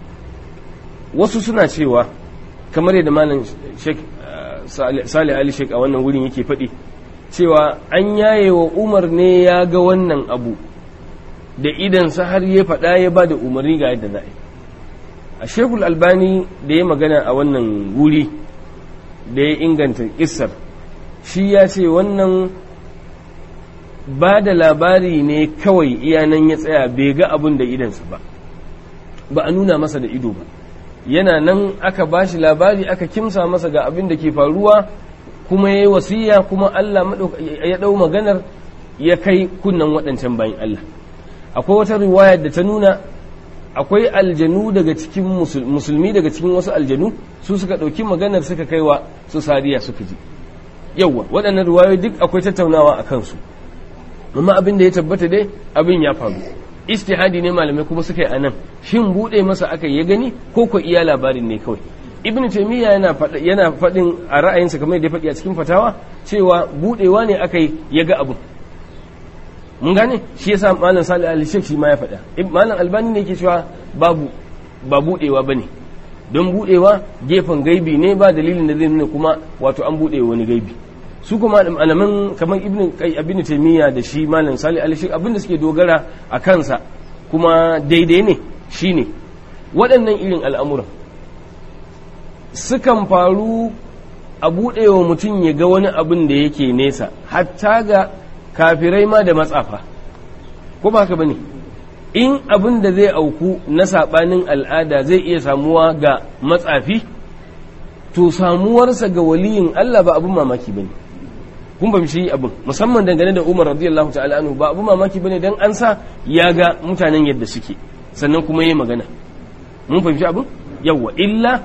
wasu suna cewa kamar yadda malam sheik sali ali sheik a wannan wurin yake faɗi cewa an yaye wa umar ne ya ga wannan abu da idansa har ya faɗa ya ba da umarni ga yadda za a yi a shekul albani da ya magana a wannan wuri da ya inganta kissar shi ya ce wannan ba da labari ne kawai iyanan ya tsaya bai ga abin da idansa ba ba a nuna masa da ido ba yana nan aka ba shi labari aka kimsa masa ga abin da ke faruwa kuma ya yi wasiya kuma Allah ya ɗau maganar ya kai kunnan waɗancan bayan Allah akwai wata riwaya da ta nuna akwai aljanu daga cikin musulmi daga cikin wasu aljanu su suka ɗauki maganar suka kaiwa su sariya suka ji yawwa waɗannan riwayoyi duk akwai tattaunawa a kansu amma abin da ya tabbata dai abin ya faru istihadi ne malamai kuma suka yi anan shin buɗe masa aka ya gani ko ko iya labarin ne kawai ibn taymiya yana yana faɗin a ra'ayinsa kamar da ya faɗi a cikin fatawa cewa buɗewa ne aka yi ya ga abin mun gane shi yasa malam salih al shi ma ya faɗa malam albani ne yake cewa babu ba budewa bane don budewa gefen gaibi ne ba dalilin da zai nuna kuma wato an bude wani gaibi su kuma malaman kamar ibnu ibnu taymiya da shi malam salih al shi abinda suke dogara a kansa kuma daidai ne shine waɗannan irin al'amuran sukan faru a budewa mutum ya ga wani abin da yake nesa hatta ga kafirai ma da matsafa ko ba haka bane in abin da zai auku na sabanin al'ada zai iya samuwa ga matsafi to samuwarsa ga waliyin Allah ba abin mamaki bane kun ba shi abin musamman dangane da Umar radiyallahu ta'ala anhu ba abin mamaki bane dan an sa ya ga mutanen yadda suke sannan kuma yayi magana mun fahimci abin yawa illa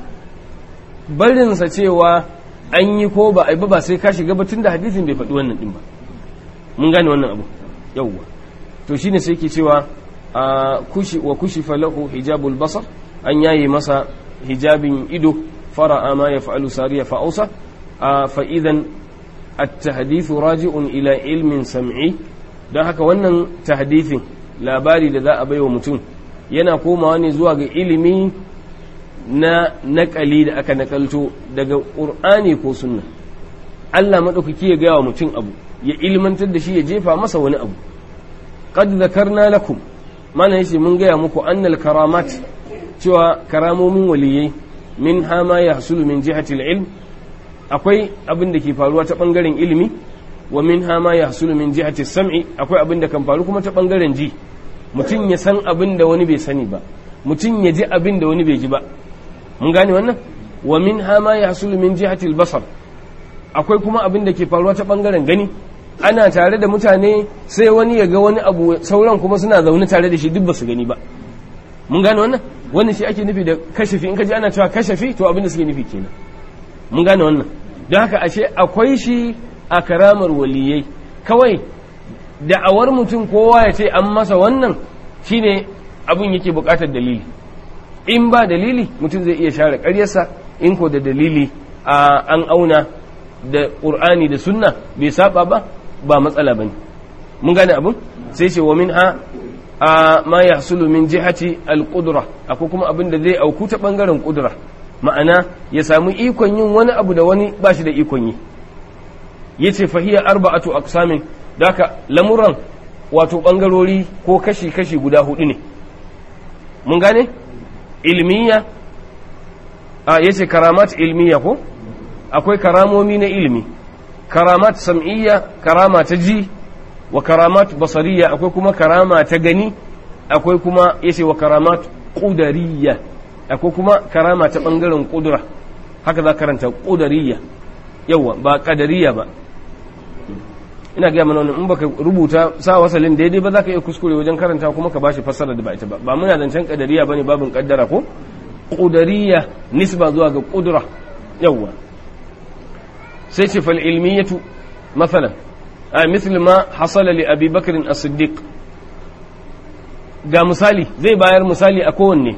barinsa cewa an yi ko ba a yi ba sai ka shiga batun da hadisin bai faɗi wannan din ba mun gane wannan abu yawwa to shine sai ke cewa kushi wa kushifa lahu hijabul basar an yayi masa hijabin ido fara'a ma yaf'alu sariya fa ausa fa idan at-tahdith raji'un ila ilmin sam'i don haka wannan tahdithin labari da za a baiwa mutum yana komawa ne zuwa ga ilimi na naƙali da aka nakalto daga ƙur'ani ko sunna Allah maɗaukaki ya gaya wa mutum abu ya ilmantar da shi ya jefa masa wani abu qad zakarna lakum mana yace mun gaya muku annal karamat cewa karamomin waliyai min hama ya hasulu min jihati ilm akwai abin da ke faruwa ta bangaren ilimi wa min hama ya hasulu min jihati sam'i akwai abin da kan faru kuma ta bangaren ji mutum ya san abin da wani bai sani ba mutum ya ji abin da wani bai ji ba mun gane wannan wa min hama ya hasulu min jihati basar akwai kuma abin da ke faruwa ta bangaren gani ana tare da mutane sai wani ya ga wani abu sauran kuma suna zaune tare da shi duk ba su gani ba mun gane wannan wannan shi ake nufi da kashafi in ka ji ana cewa kashafi to abin da suke nufi kenan mun gane wannan don haka ashe akwai shi a karamar waliyai kawai da'awar mutum kowa ya ce an masa wannan shine abin yake bukatar dalili in ba dalili mutum zai iya share karyarsa in ko da dalili an auna da ƙur'ani da sunna bai saba ba ba matsala bane mun gane abin sai ce wa min ha a ma ya hasulu min jihati al-qudra akwai kuma abin da zai auku ta bangaren kudura ma'ana ya samu ikon yin wani abu da wani ba shi da ikon yi yace fahiya arba'atu aqsamin daka lamuran wato bangarori ko kashi kashi guda hudu ne mun gane ilmiya a yace karamat ilmiya ko akwai karamomi na ilimi karamat sam'iyya karama ta ji wa karamat basariya akwai kuma karama ta gani akwai kuma yace wa karamat qudariyya akwai kuma karama ta bangaren kudura haka za karanta qudariyya yawa ba qadariyya ba ina ga mana wannan in baka rubuta sa wasalin daidai ba za ka iya kuskure wajen karanta kuma ka bashi fassara da ba ita ba ba muna zancen qadariyya bane babin kaddara ko qudariyya nisba zuwa ga qudura yawa sai ce fal ilmiyatu masalan a misli ma hasala li abi bakr as-siddiq ga misali zai bayar misali a kowanne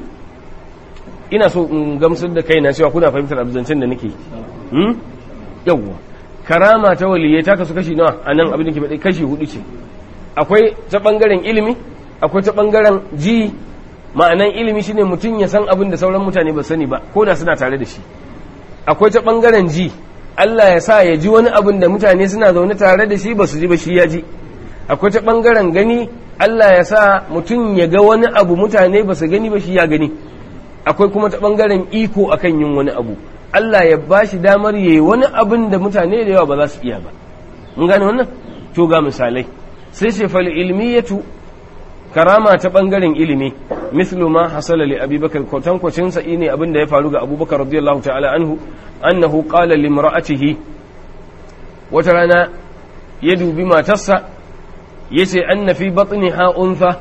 ina so in gamsar da kaina cewa kuna fahimtar abzancen da nake hmm? yawwa karama ta waliyai ta kasu kashi nawa a nan abin da ke faɗi kashi hudu ce akwai ta ɓangaren ilimi akwai ta ɓangaren ji ma'anan ilimi shine mutum ya san abin da sauran mutane ba sani ba ko da suna tare da shi akwai ta ɓangaren ji Allah ya sa ya ji wani abin da mutane suna zaune tare da shi ba su ji ba shi ya ji akwai ta ɓangaren gani Allah ya sa mutum ya ga wani abu mutane ba su gani ba shi ya gani akwai kuma ta ɓangaren iko akan yin wani abu Allah ya ba shi damar yi wani abin da mutane da yawa ba za su iya ba mun gane wannan to ga misalai sai ce fal ilmiyatu karama ta ɓangaren ilimi mislu ma hasala li abubakar kwatankwacin sa ne abin da ya faru ga abubakar radiyallahu ta'ala anhu annahu qala limra'atihi wata rana ya dubi matarsa yace anna fi batniha untha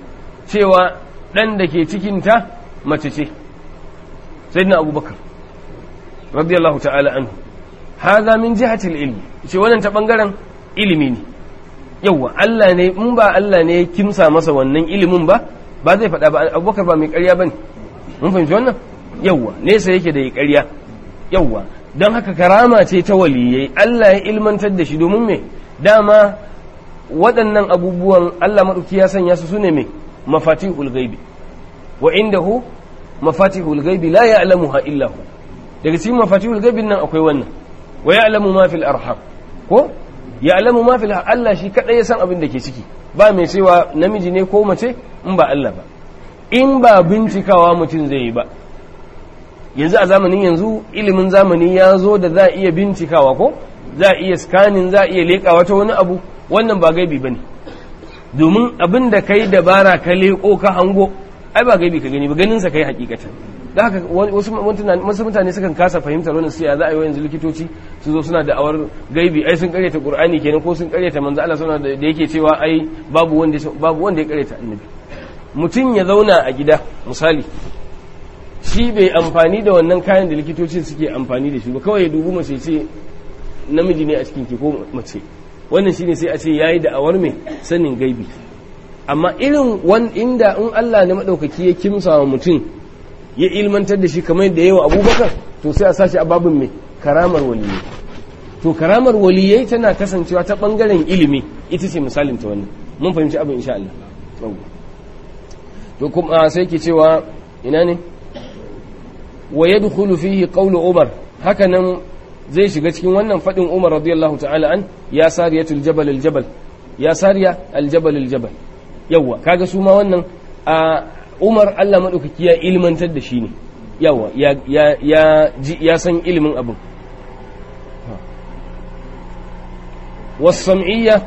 cewa dan da ke cikin ta mace ce sayyidina abubakar radiyallahu ta'ala anhu hadha min jihati al-ilm ce wannan ta bangaren ilimi ne yawa Allah ne in ba Allah ne ya kimsa masa wannan ilimin ba ba zai faɗa ba abubakar ba mai ƙarya bane mun fahimci wannan yawa nesa yake da ya ƙarya yawa don haka karama ce ta waliyai Allah ya ilmantar da shi domin me dama waɗannan abubuwan Allah maɗauki ya sanya su sune me mafatihul ghaibi wa indahu mafatihul ghaibi la ya'lamuha illa hu daga cikin mafatihul ghaibin nan akwai wannan wa ya'lamu ma fil arham ko ya'lamu ma fil Allah shi kadai ya san abin da ke ciki ba mai cewa namiji ne ko mace in ba Allah ba in ba bincikawa mutum zai yi ba yanzu a zamanin yanzu ilimin zamani ya zo da za a iya bincikawa ko za a iya scanning za a iya leƙa wata wani abu wannan ba gaibi bane domin abin da kai dabara ka leƙo ka hango ai ba gaibi ka gani ba ganin sa kai hakikatan da haka wasu mutane sukan kasa fahimtar wannan siya za a yi yanzu likitoci su zo suna da awar gaibi ai sun karyata qur'ani kenan ko sun karyata manzo Allah suna da yake cewa ai babu wanda babu wanda ya karyata annabi mutum ya zauna a gida misali shi bai amfani da wannan kayan da likitocin suke amfani da shi ba kawai ya dubu mace ce namiji ne a cikin ki ko mace wannan shine sai a ce yayi da awar mai sanin gaibi amma irin wan inda in Allah ne madaukaki ya kimsa wa mutum ya ilmantar da shi kamar da yawa abubakar to sai a sashi a babin mai karamar waliyai to karamar waliyai tana kasancewa ta bangaren ilimi ita ce misalin ta wannan mun fahimci abin insha Allah to kuma sai ke cewa ina ne wa yadkhulu fihi qawlu umar haka nan zai shiga cikin wannan fadin umar radiyallahu ta'ala an ya sariyatul jabal al jabal ya sariya al jabal al jabal yawa kaga su ma wannan a umar allah maɗaukaki ya ilmantar da shi ne yawa ya san ilimin abin wasam'iyya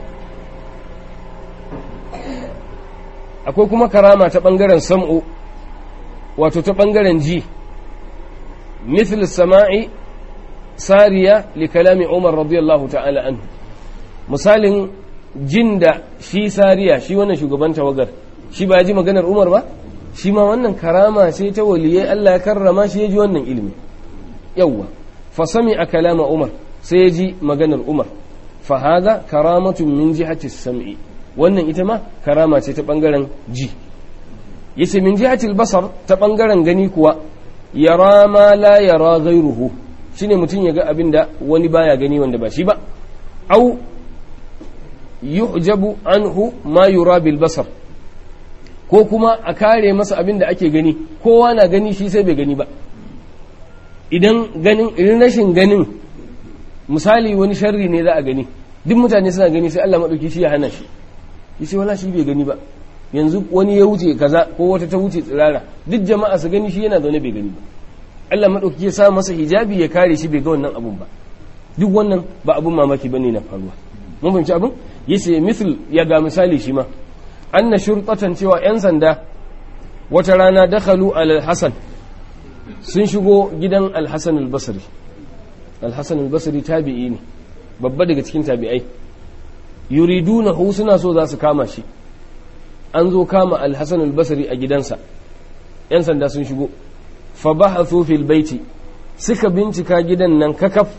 akwai kuma karama ta ɓangaren sam'u wato ta ɓangaren ji مثل السماع سارية لكلام عمر رضي الله تعالى عنه misalin jin da shi sariya shi wannan shugaban tawagar shi ba ji maganar umar ba shi ma wannan karama ce ta waliyai Allah ya karrama shi ya ji wannan ilimi yawwa fa sami a kalama umar sai ya ji maganar umar fa haza karamatun min jihati sam'i wannan ita ma karama ce ta bangaren ji yace min jihati basar ta bangaren gani kuwa yara ma la yara ghayruhu shine mutum ya ga abin da wani baya gani wanda ba shi ba au yu'jabu anhu ma yura bil basar ko kuma a kare masa abin da ake gani kowa na gani shi sai bai gani ba idan ganin idan rashin ganin misali wani sharri ne za a gani duk mutane suna gani sai Allah madauki shi ya hana shi yace wala shi bai gani ba yanzu wani ya wuce kaza ko wata ta wuce tsirara duk jama'a su gani shi yana zaune bai gani ba Allah madauki ya sa masa hijabi ya kare shi bai ga wannan abun ba duk wannan ba abun mamaki bane na faruwa mun fahimci abin yace misal ya ga misali shi ma anna shurtatan cewa yan sanda wata rana dakhalu al hasan sun shigo gidan al hasan al basri al hasan al basri tabi'i ne babba daga cikin tabi'ai yuridunahu suna so za su kama shi an zo kama al hasan al basri a gidansa yan sanda sun shigo fa bahathu fil baiti suka bincika gidan nan kakaf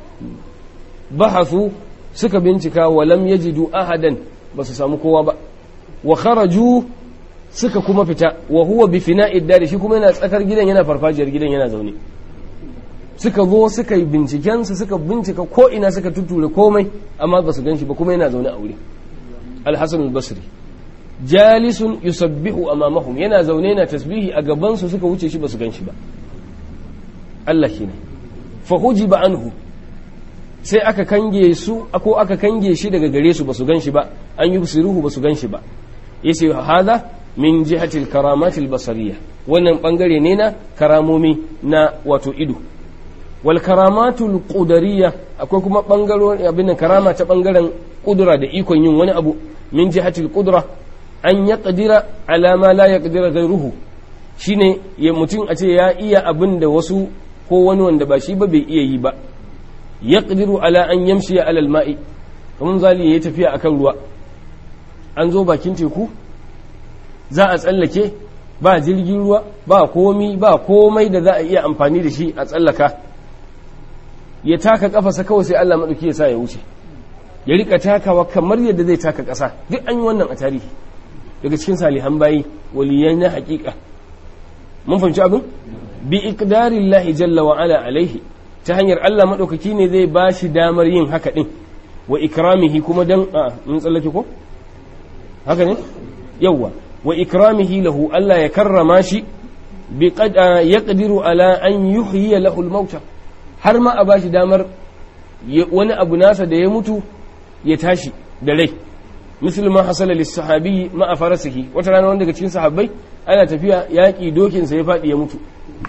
bahathu suka bincika walam yajidu ahadan ba su samu kowa ba wa kharaju suka kuma fita wa huwa bi fina'id dari shi kuma yana tsakar gidan yana farfajiyar gidan yana zaune suka zo suka yi binciken su suka bincika ko ina suka tuture komai amma ba su ganshi ba kuma yana zaune a wuri al-hasan al-basri jalisun yusabbihu amamahum yana zaune yana tasbihi a gaban su suka wuce shi ba su ganshi ba Allah kenan fa hujiba anhu sai aka kange su ko aka kange shi daga gare su basu gan shi ba an yi siruhu basu gan shi ba yace hada min jihatil karamatil basariya wannan bangare ne na karamomi na wato ido wal karamatul qudariya akwai kuma bangaren abin karama ta bangaren kudura da ikon yin wani abu min jihatil qudra an yaqdira ala ma la yaqdira ghayruhu shine ya mutum a ce ya iya abin da wasu ko wani wanda ba shi ba bai iya yi ba yaqdiru ala an yamshi ala alma'i kamar zali yayi tafiya akan ruwa an zo bakin teku za a tsallake ba jirgin ruwa ba komi ba komai da za a iya amfani da shi a tsallaka ya taka kafasa kawai sai Allah madauki ya sa ya wuce ya rika takawa kamar yadda zai taka kasa duk an yi wannan a tarihi daga cikin salihan bayi waliyan na hakika mun fahimci abin bi iqdarillahi jalla wa ala alaihi ta hanyar Allah maɗaukaki ne zai ba shi damar yin haka ɗin wa ikramihi kuma dan a mun tsallake ko haka ne yawwa wa ikramihi lahu Allah ya karrama shi bi qad yaqdiru ala an yuhyiya lahu al-mauta har ma a bashi damar wani abu nasa da ya mutu ya tashi da rai misal ma hasala lis-sahabi ma farasihi wata rana wanda daga cikin sahabbai ana tafiya yaƙi dokinsa ya faɗi ya mutu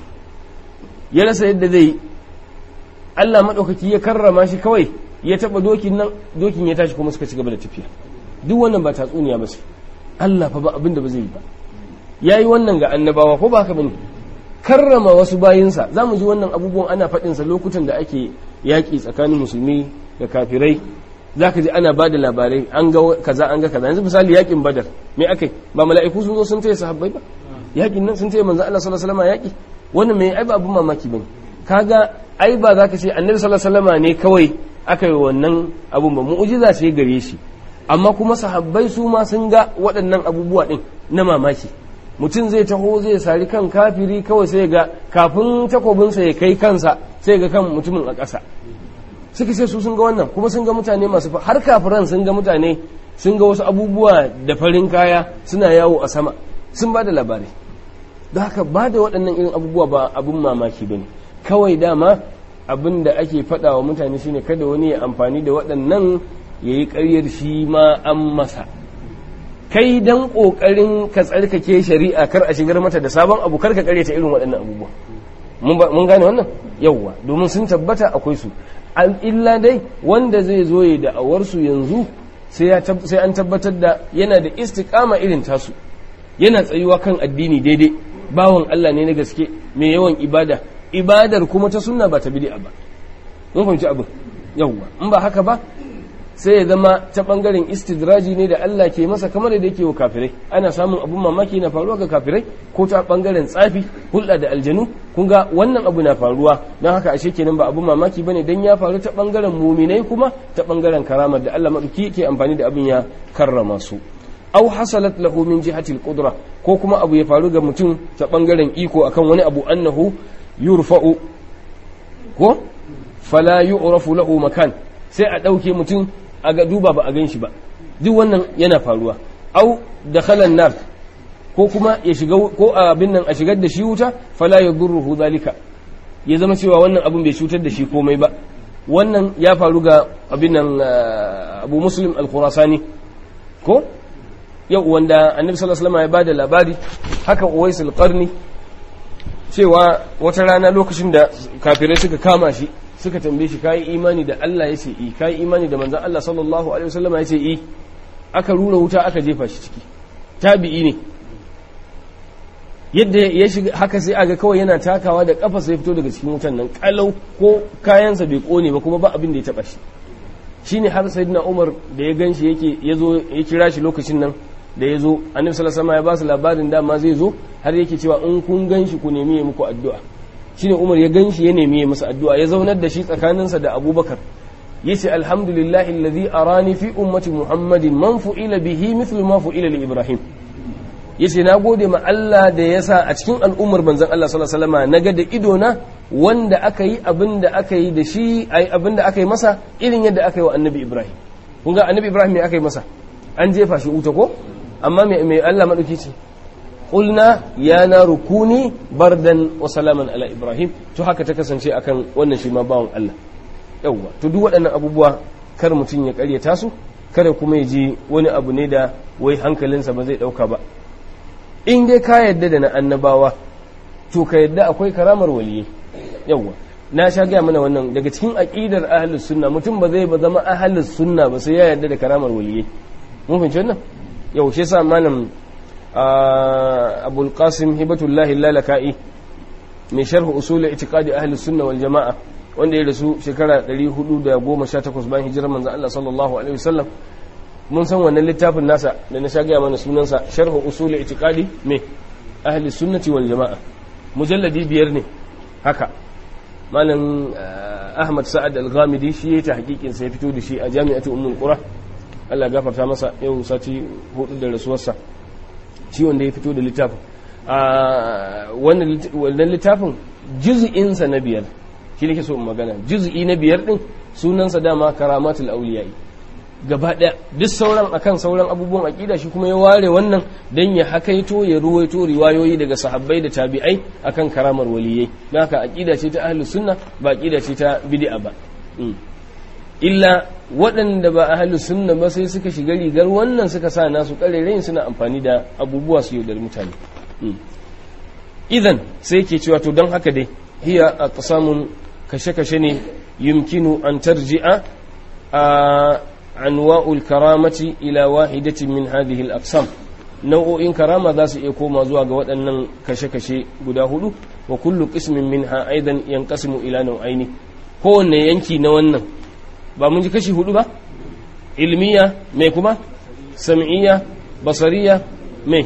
ya rasa yadda zai yi Allah maɗaukaki ya karrama shi kawai ya taɓa dokin nan dokin ya tashi kuma suka ci gaba da tafiya duk wannan ba tatsuniya ba sai Allah fa ba abin da ba zai yi ba ya yi wannan ga annabawa ko ba haka bane karrama wasu bayinsa za mu ji wannan abubuwan ana faɗinsa lokutan da ake yaƙi tsakanin musulmi da kafirai za ka ji ana ba da labarai an ga kaza an ga kaza yanzu misali yaƙin badar me akai ba mala'iku sun zo sun taya sahabbai ba yaƙin nan sun taya manzo Allah sallallahu alaihi wasallam yaƙi wannan me ai ba abun mamaki bane kaga ai ba za ka ce annabi sallallahu alaihi wasallam ne kawai aka yi wannan abun ba mu'jiza ce gare shi amma kuma sahabbai su ma sun ga waɗannan abubuwa din na mamaki mutum zai taho zai sari kan kafiri kawai sai ga kafin takobinsa ya kai kansa sai ga kan mutumin a ƙasa suka ce su sun ga wannan kuma sun ga mutane masu har kafiran sun ga mutane sun ga wasu abubuwa da farin kaya suna yawo a sama sun ba da labarai don haka ba da waɗannan irin abubuwa ba abin mamaki ba ne kawai dama abin da ake faɗa wa mutane shine kada wani ya amfani da waɗannan ya yi ƙaryar shi ma an masa kai dan ƙoƙarin ka tsarkake shari'a kar a shigar mata da sabon abu kar ka ƙaryata irin waɗannan abubuwa mun gane wannan yawwa domin sun tabbata akwai su illa dai wanda zai zo ya da'awarsu yanzu sai an tabbatar da yana da istiƙama irin tasu yana tsayuwa kan addini daidai bawan Allah ne na gaske mai yawan ibada ibadar kuma ta sunna ba ta bid'a ba mun fahimci abin yawwa in ba haka ba sai ya zama ta bangaren istidraji ne da Allah ke masa kamar da yake wa kafirai ana samun abun mamaki na faruwa ga kafirai ko ta bangaren tsafi hulɗa da aljanu kun ga wannan abu na faruwa don haka ashe kenan ba abun mamaki bane dan ya faru ta bangaren muminai kuma ta bangaren karamar da Allah madauki ke amfani da abin ya karrama su aw hasalat lahu min jihati al-qudra ko kuma abu ya faru ga mutum ta bangaren iko akan wani abu annahu yurfa'u ko fala yu'rafu lahu makan sai a dauke mutum a ga duba ba a gan shi ba duk wannan yana faruwa au dakhala nar ko kuma ya shiga ko abin nan a shigar da shi wuta fala yadurruhu zalika ya zama cewa wannan abin bai cutar da shi komai ba wannan ya faru ga abin nan Abu Muslim al-Khurasani ko yau wanda annabi sallallahu alaihi wasallam ya bada labari haka uwais al-qarni cewa wata rana lokacin da kafirai suka kama shi suka tambaye shi kai imani da Allah yace i kai imani da manzon Allah sallallahu alaihi wasallam yace i aka rura wuta aka jefa shi ciki tabi'i ne yadda ya shiga haka sai aga kawai yana takawa da kafa sai fito daga cikin wutan nan kalau ko kayansa bai kone ba kuma ba abin da ya taba shi shine har sayyidina Umar da ya ganshi yake yazo ya kira shi lokacin nan da ya zo annabi sallallahu alaihi ya ba su labarin dama zai zo har yake cewa in kun ganshi ku nemi ya muku addu'a shine Umar ya ganshi ya nemi ya masa addu'a ya zaunar da shi tsakaninsa da Abubakar yace alhamdulillahi alladhi arani fi ummati muhammadin man fu'ila bihi mithlu ma fu'ila li ibrahim yace na gode ma Allah da yasa a cikin al'ummar manzon Allah sallallahu alaihi wasallam naga da ido na wanda aka yi abin da aka yi da shi ai abin da aka yi masa irin yadda aka yi wa annabi ibrahim kun ga annabi ibrahim me aka yi masa an jefa shi wuta ko amma mai Allah maɗauki ce ƙulna ya na rukuni bardan wa salaman ala ibrahim to haka ta kasance akan wannan shi ma bawan Allah yawwa to duk waɗannan abubuwa kar mutum ya ƙaryata su kada kuma ya ji wani abu ne da wai hankalinsa ba zai ɗauka ba in dai ka yadda da na annabawa to ka yadda akwai karamar waliyai yawwa na sha gaya mana wannan daga cikin aƙidar ahlus sunna mutum ba zai ba zama ahlus sunna ba sai ya yarda da karamar waliyai mun fahimci wannan yau shi sa malam abul qasim hibatullahi lalaka'i mai sharh usul i'tiqadi ahli sunna wal jama'a wanda ya rasu shekara 418 bayan hijirar manzon Allah sallallahu alaihi wasallam mun san wannan littafin nasa da na shagaya mana sunansa sharh usul i'tiqadi me ahli sunnati wal jama'a mujalladi biyar ne haka malam ahmad sa'ad al-ghamidi shi ya ta hakikin sa ya fito da shi a jami'atu ummul qura Allah gafarta masa yau sati hudu da rasuwarsa shi wanda ya fito da littafin wannan littafin juz'insa na biyar shi nake so in magana juz'i na biyar din sunansa dama karamatul auliyai gaba daya duk sauran akan sauran abubuwan aqida shi kuma ya ware wannan dan ya hakaito ya ruwaito riwayoyi daga sahabbai da tabi'ai akan karamar waliyai don haka aqida ce ta ahlus sunna ba aqida ce ta bid'a ba illa waɗanda ba ahlus sunna ba sai suka shiga rigar wannan suka sa nasu ƙarerayin suna amfani da abubuwa su yaudar mutane idan sai ke cewa to don haka dai hiya a samun kashe-kashe ne yumkinu an tarji'a a anwa'ul karamati ila wahidatin min hadhihi al-aqsam nau'o'in karama za su iya koma zuwa ga waɗannan kashe-kashe guda hudu wa kullu qismin minha aidan yanqasimu ila nau'aini kowanne yanki na wannan ba mun ji kashi hudu ba ilmiya mai kuma sam'iyya basariya mai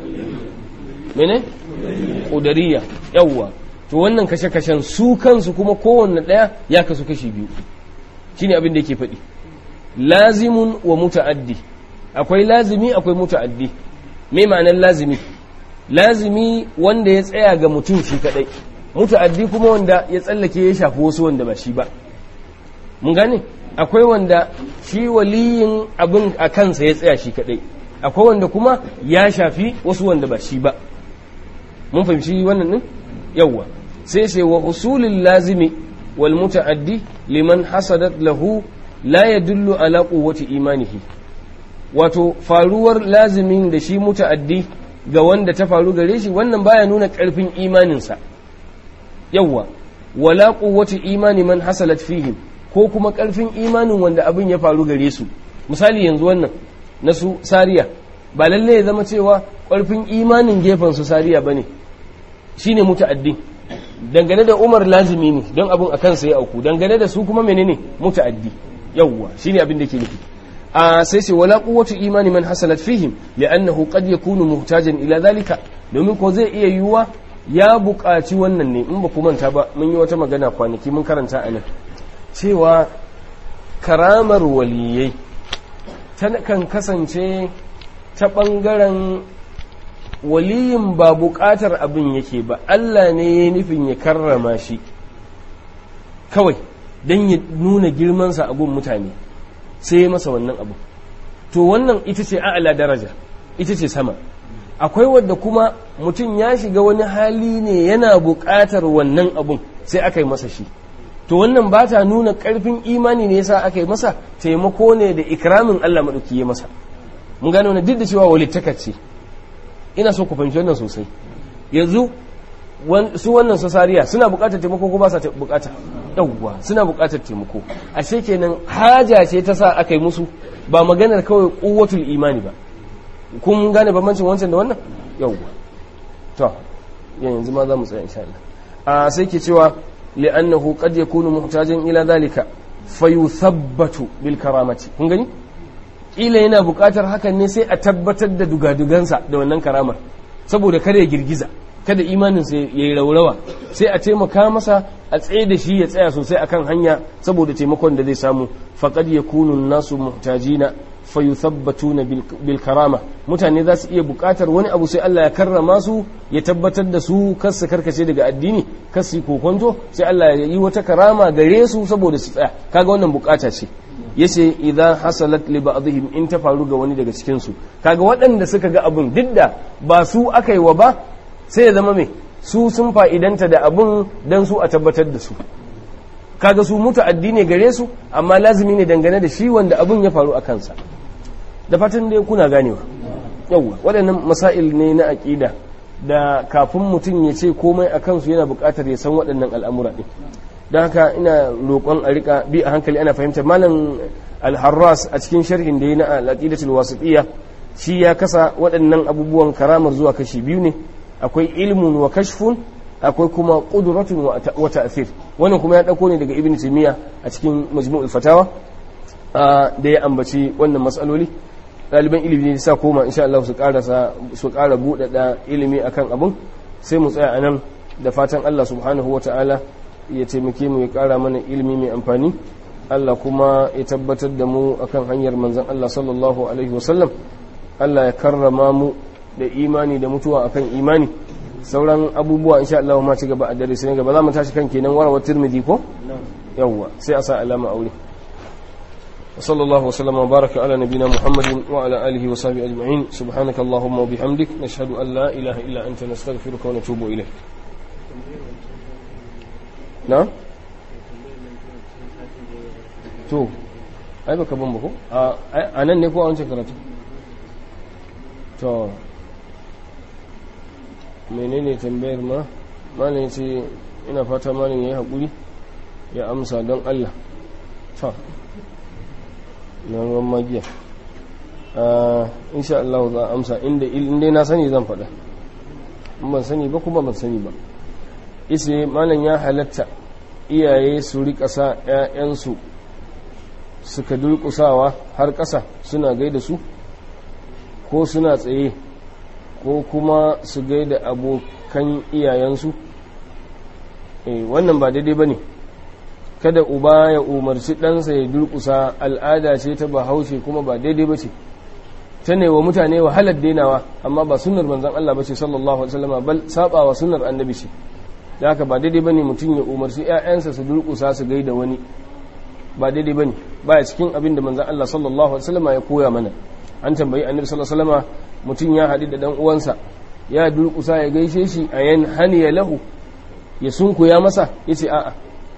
mene ƙudariya yawwa to wannan kashe-kashen su kansu kuma kowanne ɗaya ya kasu kashi biyu shine abin da yake faɗi lazimun wa muta'addi akwai lazimi akwai muta'addi mai ma'anar lazimi lazimi wanda ya tsaya ga mutum shi kadai muta'addi kuma wanda ya tsallake ya shafi wasu wanda ba shi ba mun gane akwai wanda shi waliyin abin a kansa ya tsaya shi kadai akwai wanda kuma ya shafi wasu wanda ba shi ba mun fahimci wannan din yawwa sai sai wa usulul lazimi wal muta'addi liman hasadat lahu la yadullu ala quwwati imanihi wato faruwar lazimin da shi muta'addi ga wanda ta faru gare shi wannan baya nuna karfin imaninsa yawwa wala quwwati imani man hasalat fihim ko kuma ƙarfin imanin wanda abin ya faru gare su misali yanzu wannan na su sariya ba lalle ya zama cewa ƙarfin imanin gefen su sariya ba ne shi ne muta'addi dangane da umar lazimi ne don abin a kansa ya auku dangane da su kuma menene muta'addi yawwa shi ne abin da ke nufi a sai sai wala quwwatu imani man hasalat fihim li'annahu qad yakunu muhtajan ila zalika domin ko zai iya yiwuwa ya buƙaci wannan ne in ba ku manta ba mun yi wata magana kwanaki mun karanta a nan cewa karamar waliyai kan kasance ta ɓangaren waliyin ba buƙatar abin yake ba Allah ne ya nufin ya karrama shi kawai don ya nuna girmansa a gun mutane sai ya masa wannan abu to wannan ita ce a'ala daraja ita ce sama akwai wadda kuma mutum ya shiga wani hali ne yana buƙatar wannan abun sai aka yi masa shi to wannan ba ta nuna ƙarfin imani ne yasa aka yi masa taimako ne da ikramin Allah maɗauki ya masa mun gano na duk da cewa walittaka ce ina so ku fahimci wannan sosai yanzu su wannan sasariya suna bukatar taimako ko ba sa bukata yawwa suna bukatar taimako ashe kenan haja ce ta sa aka yi musu ba maganar kawai kuwatul imani ba kun gane bambancin wancan da wannan yawwa to yanzu ma za mu tsaya insha Allah a sai ke cewa li'annahu qad yakunu muhtajan ila zalika fayuthabbatu bil karamati kun gani kila yana bukatar hakan ne sai a tabbatar da dugadugansa da wannan karamar saboda kada ya girgiza kada imaninsa ya yi raurawa sai a taimaka masa a tsaye da shi ya tsaya sosai akan hanya saboda taimakon da zai samu faqad yakunu nasu muhtajina fayuthabbatuna bil karama mutane za su iya bukatar wani abu sai Allah ya karrama su ya tabbatar da su kar su karkace daga addini kar su kokonto sai Allah ya yi wata karama gare su saboda su tsaya kaga wannan bukata ce yace idan hasalat li ba'dihim in ta faru ga wani daga cikin su kaga waɗanda suka ga abun didda ba su aka yi wa ba sai ya zama me su sun fa'idanta da abun dan su a tabbatar da su kaga su mutu addini gare su amma lazimi ne dangane da shi wanda abun ya faru a kansa da fatan dai kuna ganewa yawwa waɗannan masail ne na aƙida da kafin mutum ya ce komai a kansu yana buƙatar ya san waɗannan al'amura ɗin don haka ina roƙon a rika bi a hankali ana fahimtar malam al-harras a cikin sharhin da ya na al-aqidatul wasitiyya shi ya kasa waɗannan abubuwan karamar zuwa kashi biyu ne akwai ilmun wa kashfun akwai kuma qudratun wa ta'thir wannan kuma ya dauko ne daga ibnu taymiya a cikin majmu'ul fatawa da ya ambaci wannan matsaloli ɗaliban ilimi ne sa koma insha Allah su ƙarasa su ƙara buɗaɗa ilimi akan abun sai mu tsaya anan da fatan Allah subhanahu ta'ala ya taimake mu ya ƙara mana ilimi mai amfani Allah kuma ya tabbatar da mu akan hanyar manzon Allah sallallahu alaihi wasallam Allah ya karrama mu da imani da mutuwa akan imani sauran abubuwa insha Allah ma ci gaba a dare sai gaba za mu tashi kan kenan warawa tirmidhi ko yawwa sai a sa alama aure وصلى الله وسلم وبارك على نبينا محمد وعلى آله وصحبه أجمعين سبحانك اللهم وبحمدك نشهد أن لا إله إلا أنت نستغفرك ونتوب إليك نعم to ai baka ban bako a nan ne ko a wancan karatu to menene tambayar ma malin ce ina fata malin ya yi haƙuri ya amsa don Allah ta na ruwan magiya insha Allah za a amsa inda inda na sani zan faɗa in ban sani ba kuma ban sani ba ise malam ya halatta iyaye su rika sa 'ya'yansu suka durƙusawa har ƙasa suna gaida su ko suna tsaye ko kuma su gaida abokan iyayensu wannan ba daidai ba ne kada uba ya umarci ɗansa ya durƙusa al'ada ce ta bahaushe kuma ba daidai ba ce ta ne wa mutane wahalar dainawa amma ba sunar manzan Allah ba ce sallallahu alaihi wasallam bal saba wa sunar annabi ce da haka ba daidai bane mutum ya umarci ƴaƴansa su durƙusa su gaida wani ba daidai bane baya cikin abin da manzan Allah sallallahu alaihi wasallam ya koya mana an tambayi annabi sallallahu alaihi wasallam mutum ya haɗu da dan uwansa ya durƙusa ya gaishe shi a yan haniya lahu ya sunkuya masa yace a'a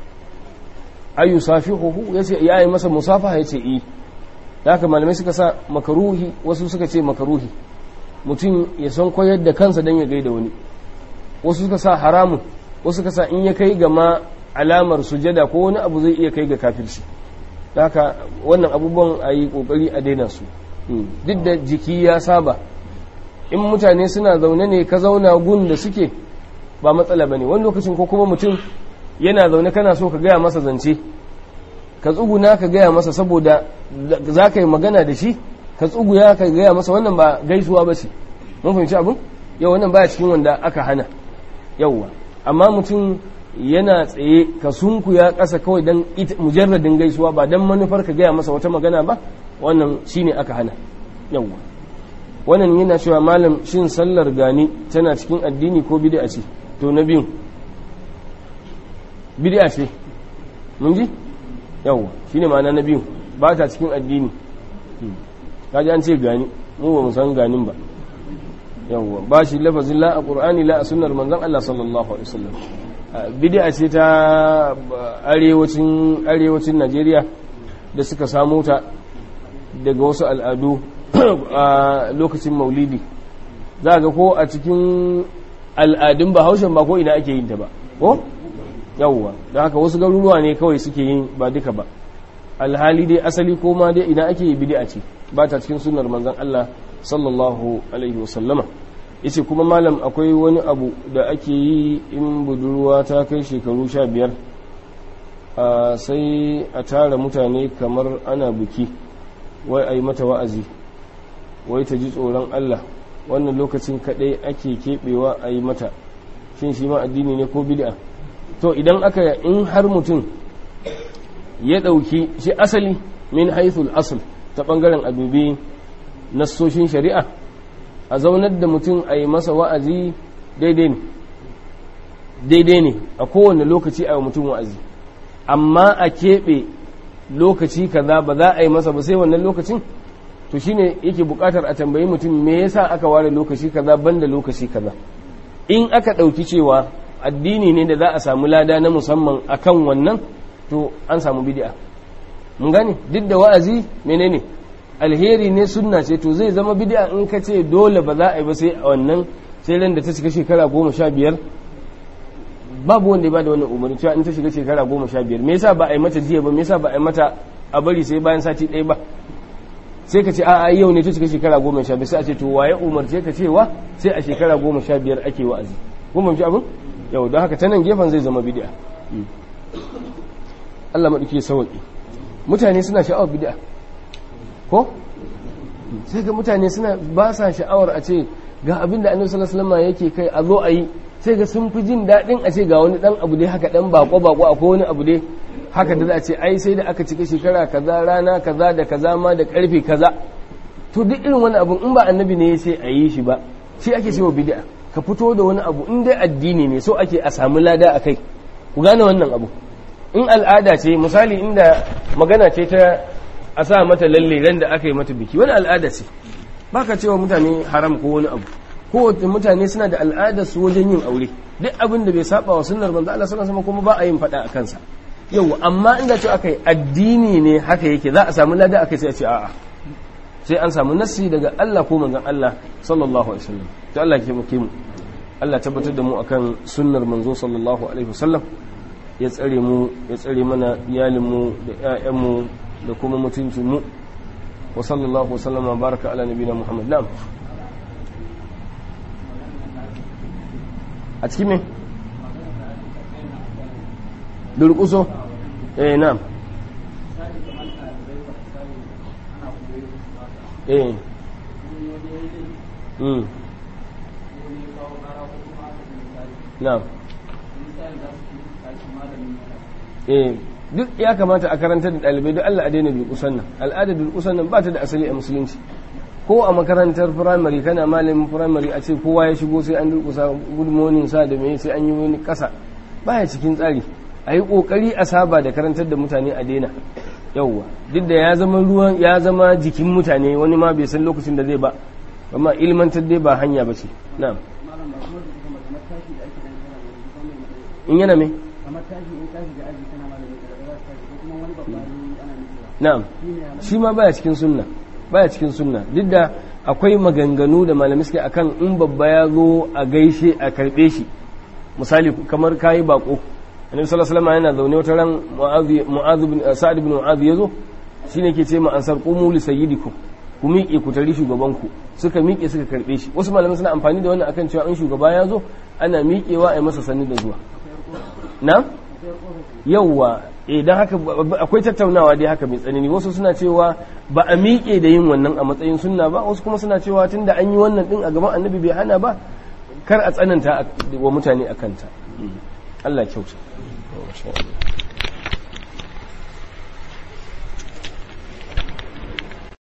ayu safihuhu yace ya yi masa musafaha yace i haka malamai suka sa makaruhi wasu suka ce makaruhi mutum ya san koyar da kansa dan ya gaida wani wasu suka sa haramun wasu suka sa in ya kai ga ma alamar sujada ko wani abu zai iya kai ga kafirci haka wannan abubuwan a yi kokari a daina su duk da jiki ya saba in mutane suna zaune ne ka zauna gun da suke ba matsala bane wani lokacin ko kuma mutum yana zaune kana so ka gaya masa zance ka tsuguna ka gaya masa saboda za ka yi magana da shi ka tsuguya ka gaya masa wannan ba gaisuwa ba ce mun fahimci abin yau wannan baya cikin wanda aka hana yauwa amma mutum yana tsaye ka sunkuya ƙasa kawai don mujarradin gaisuwa ba don manufar ka gaya masa wata magana ba wannan shine aka hana yauwa wannan yana cewa malam shin sallar gani tana cikin addini ko bid'a ce to na biyun bid'a ce mun ji yawa shine ma'ana na biyu ba ta cikin addini kaji an ce gani mu ba mu san ganin ba yawa ba shi lafazin la a qur'ani la a sunnar manzon Allah sallallahu alaihi wasallam bid'a ce ta arewacin arewacin Najeriya da suka samu ta daga wasu al'adu a lokacin maulidi za ga ko a cikin al'adun bahaushen ba ko ina ake yin ta ba ko yawwa don haka wasu garuruwa ne kawai suke yin ba duka ba alhali dai asali ko ma dai ina ake yi bid'a ce ba ta cikin sunnar manzon Allah sallallahu alaihi wasallama yace kuma malam akwai wani abu da ake yi in budurwa ta kai shekaru sha biyar sai a tara mutane kamar ana buki wai a yi mata wa'azi wai ta ji tsoron Allah wannan lokacin kadai ake keɓewa a yi mata shin shi ma addini ne ko bid'a to idan aka in har mutum ya ɗauki shi asali min haithul asl ta ɓangaren abubi nassoshin shari'a a zaunar da mutum a yi masa wa'azi daidai ne daidai ne a kowane lokaci a yi mutum wa'azi amma a keɓe lokaci kaza ba za a yi masa ba sai wannan lokacin to shine yake buƙatar a tambayi mutum me yasa aka ware lokaci kaza banda lokaci kaza in aka ɗauki cewa addini ne da za a samu lada na musamman akan wannan to an samu bid'a mun gane duk da wa'azi menene alheri ne sunna ce to zai zama bid'a in ka ce dole ba za a yi ba sai a wannan sai ran da ta shiga shekara goma sha biyar babu wanda ya bada wannan umarni cewa in ta shiga shekara goma sha biyar me yasa ba a yi mata jiya ba me yasa ba a yi mata a bari sai bayan sati ɗaya ba sai ka ce a a yau ne ta shiga shekara goma sha biyar sai a ce to waye umarce ka cewa sai a shekara goma sha biyar ake wa'azi kun fahimci abin yau don haka ta nan gefen zai zama bid'a Allah maɗauki sauƙi mutane suna sha'awar bid'a ko sai ga mutane suna ba sa sha'awar a ce ga abin da annabi sallallahu alaihi wasallam yake kai a zo a yi sai ga sun fi jin daɗin a ce ga wani ɗan abu dai haka ɗan bako bako akwai wani abu dai haka da za a ce ai sai da aka cika shekara kaza rana kaza da kaza ma da karfe kaza to duk irin wani abu in ba annabi ne ya ce a yi shi ba shi ake cewa bid'a ka fito da wani abu in dai addini ne so ake a samu lada a kai ku gane wannan abu in al'ada ce misali inda magana ce ta a sa mata lalle ran da aka yi mata biki wani al'ada ce baka cewa mutane haram ko wani abu ko mutane suna da al'adar su wajen yin aure duk abin da bai saba wa sunnar manzo Allah sallallahu alaihi kuma ba a yin fada a kansa yau amma inda ce aka yi addini ne haka yake za a samu lada aka sai a ce a'a sai an samu nassi daga Allah ko manzon Allah sallallahu alaihi wasallam to Allah ke muke mu Allah tabbatar da mu akan sunnar manzo sallallahu alaihi wasallam ya tsare mu ya tsare mana iyalin mu da ƴaƴan mu da kuma mutuncin mu wa sallallahu wasallama baraka ala nabiyina Muhammad na'am a cikin me durkuso eh na'am eh mm na'am eh duk ya kamata a karanta da ɗalibai duk Allah a daina durkusan nan al'adar durkusan nan ba ta da asali a musulunci ko a makarantar firamare kana malamin firamare a ce kowa ya shigo sai an durkusa good morning sa da mai sai an yi wani kasa baya cikin tsari a yi kokari a saba da karantar da mutane a daina yauwa duk da ya zama ruwan ya zama jikin mutane wani ma bai san lokacin da zai ba amma ilmantar dai ba hanya ba ce na'am in yana me na'am shi ma baya cikin sunna baya cikin sunna duk da akwai maganganu da malamai suke akan in babba ya zo a gaishe a karbe shi misali kamar kayi bako annabi sallallahu alaihi wasallam yana zaune wata ran mu'adh bin sa'ad bin mu'adh yazo shine ke ce ma ansar qumu li sayyidikum ku miƙe ku tari shugaban ku suka miƙe suka karbe shi wasu malamai suna amfani da wannan akan cewa in shugaba ya zo ana miƙewa a yi masa sanni da zuwa na yawwa idan haka akwai tattaunawa dai haka mai tsanani wasu suna cewa ba a miƙe da yin wannan a matsayin sunna ba wasu kuma suna cewa tunda an yi wannan din a gaban annabi bai hana ba kar a tsananta wa mutane a kanta Allah kyauta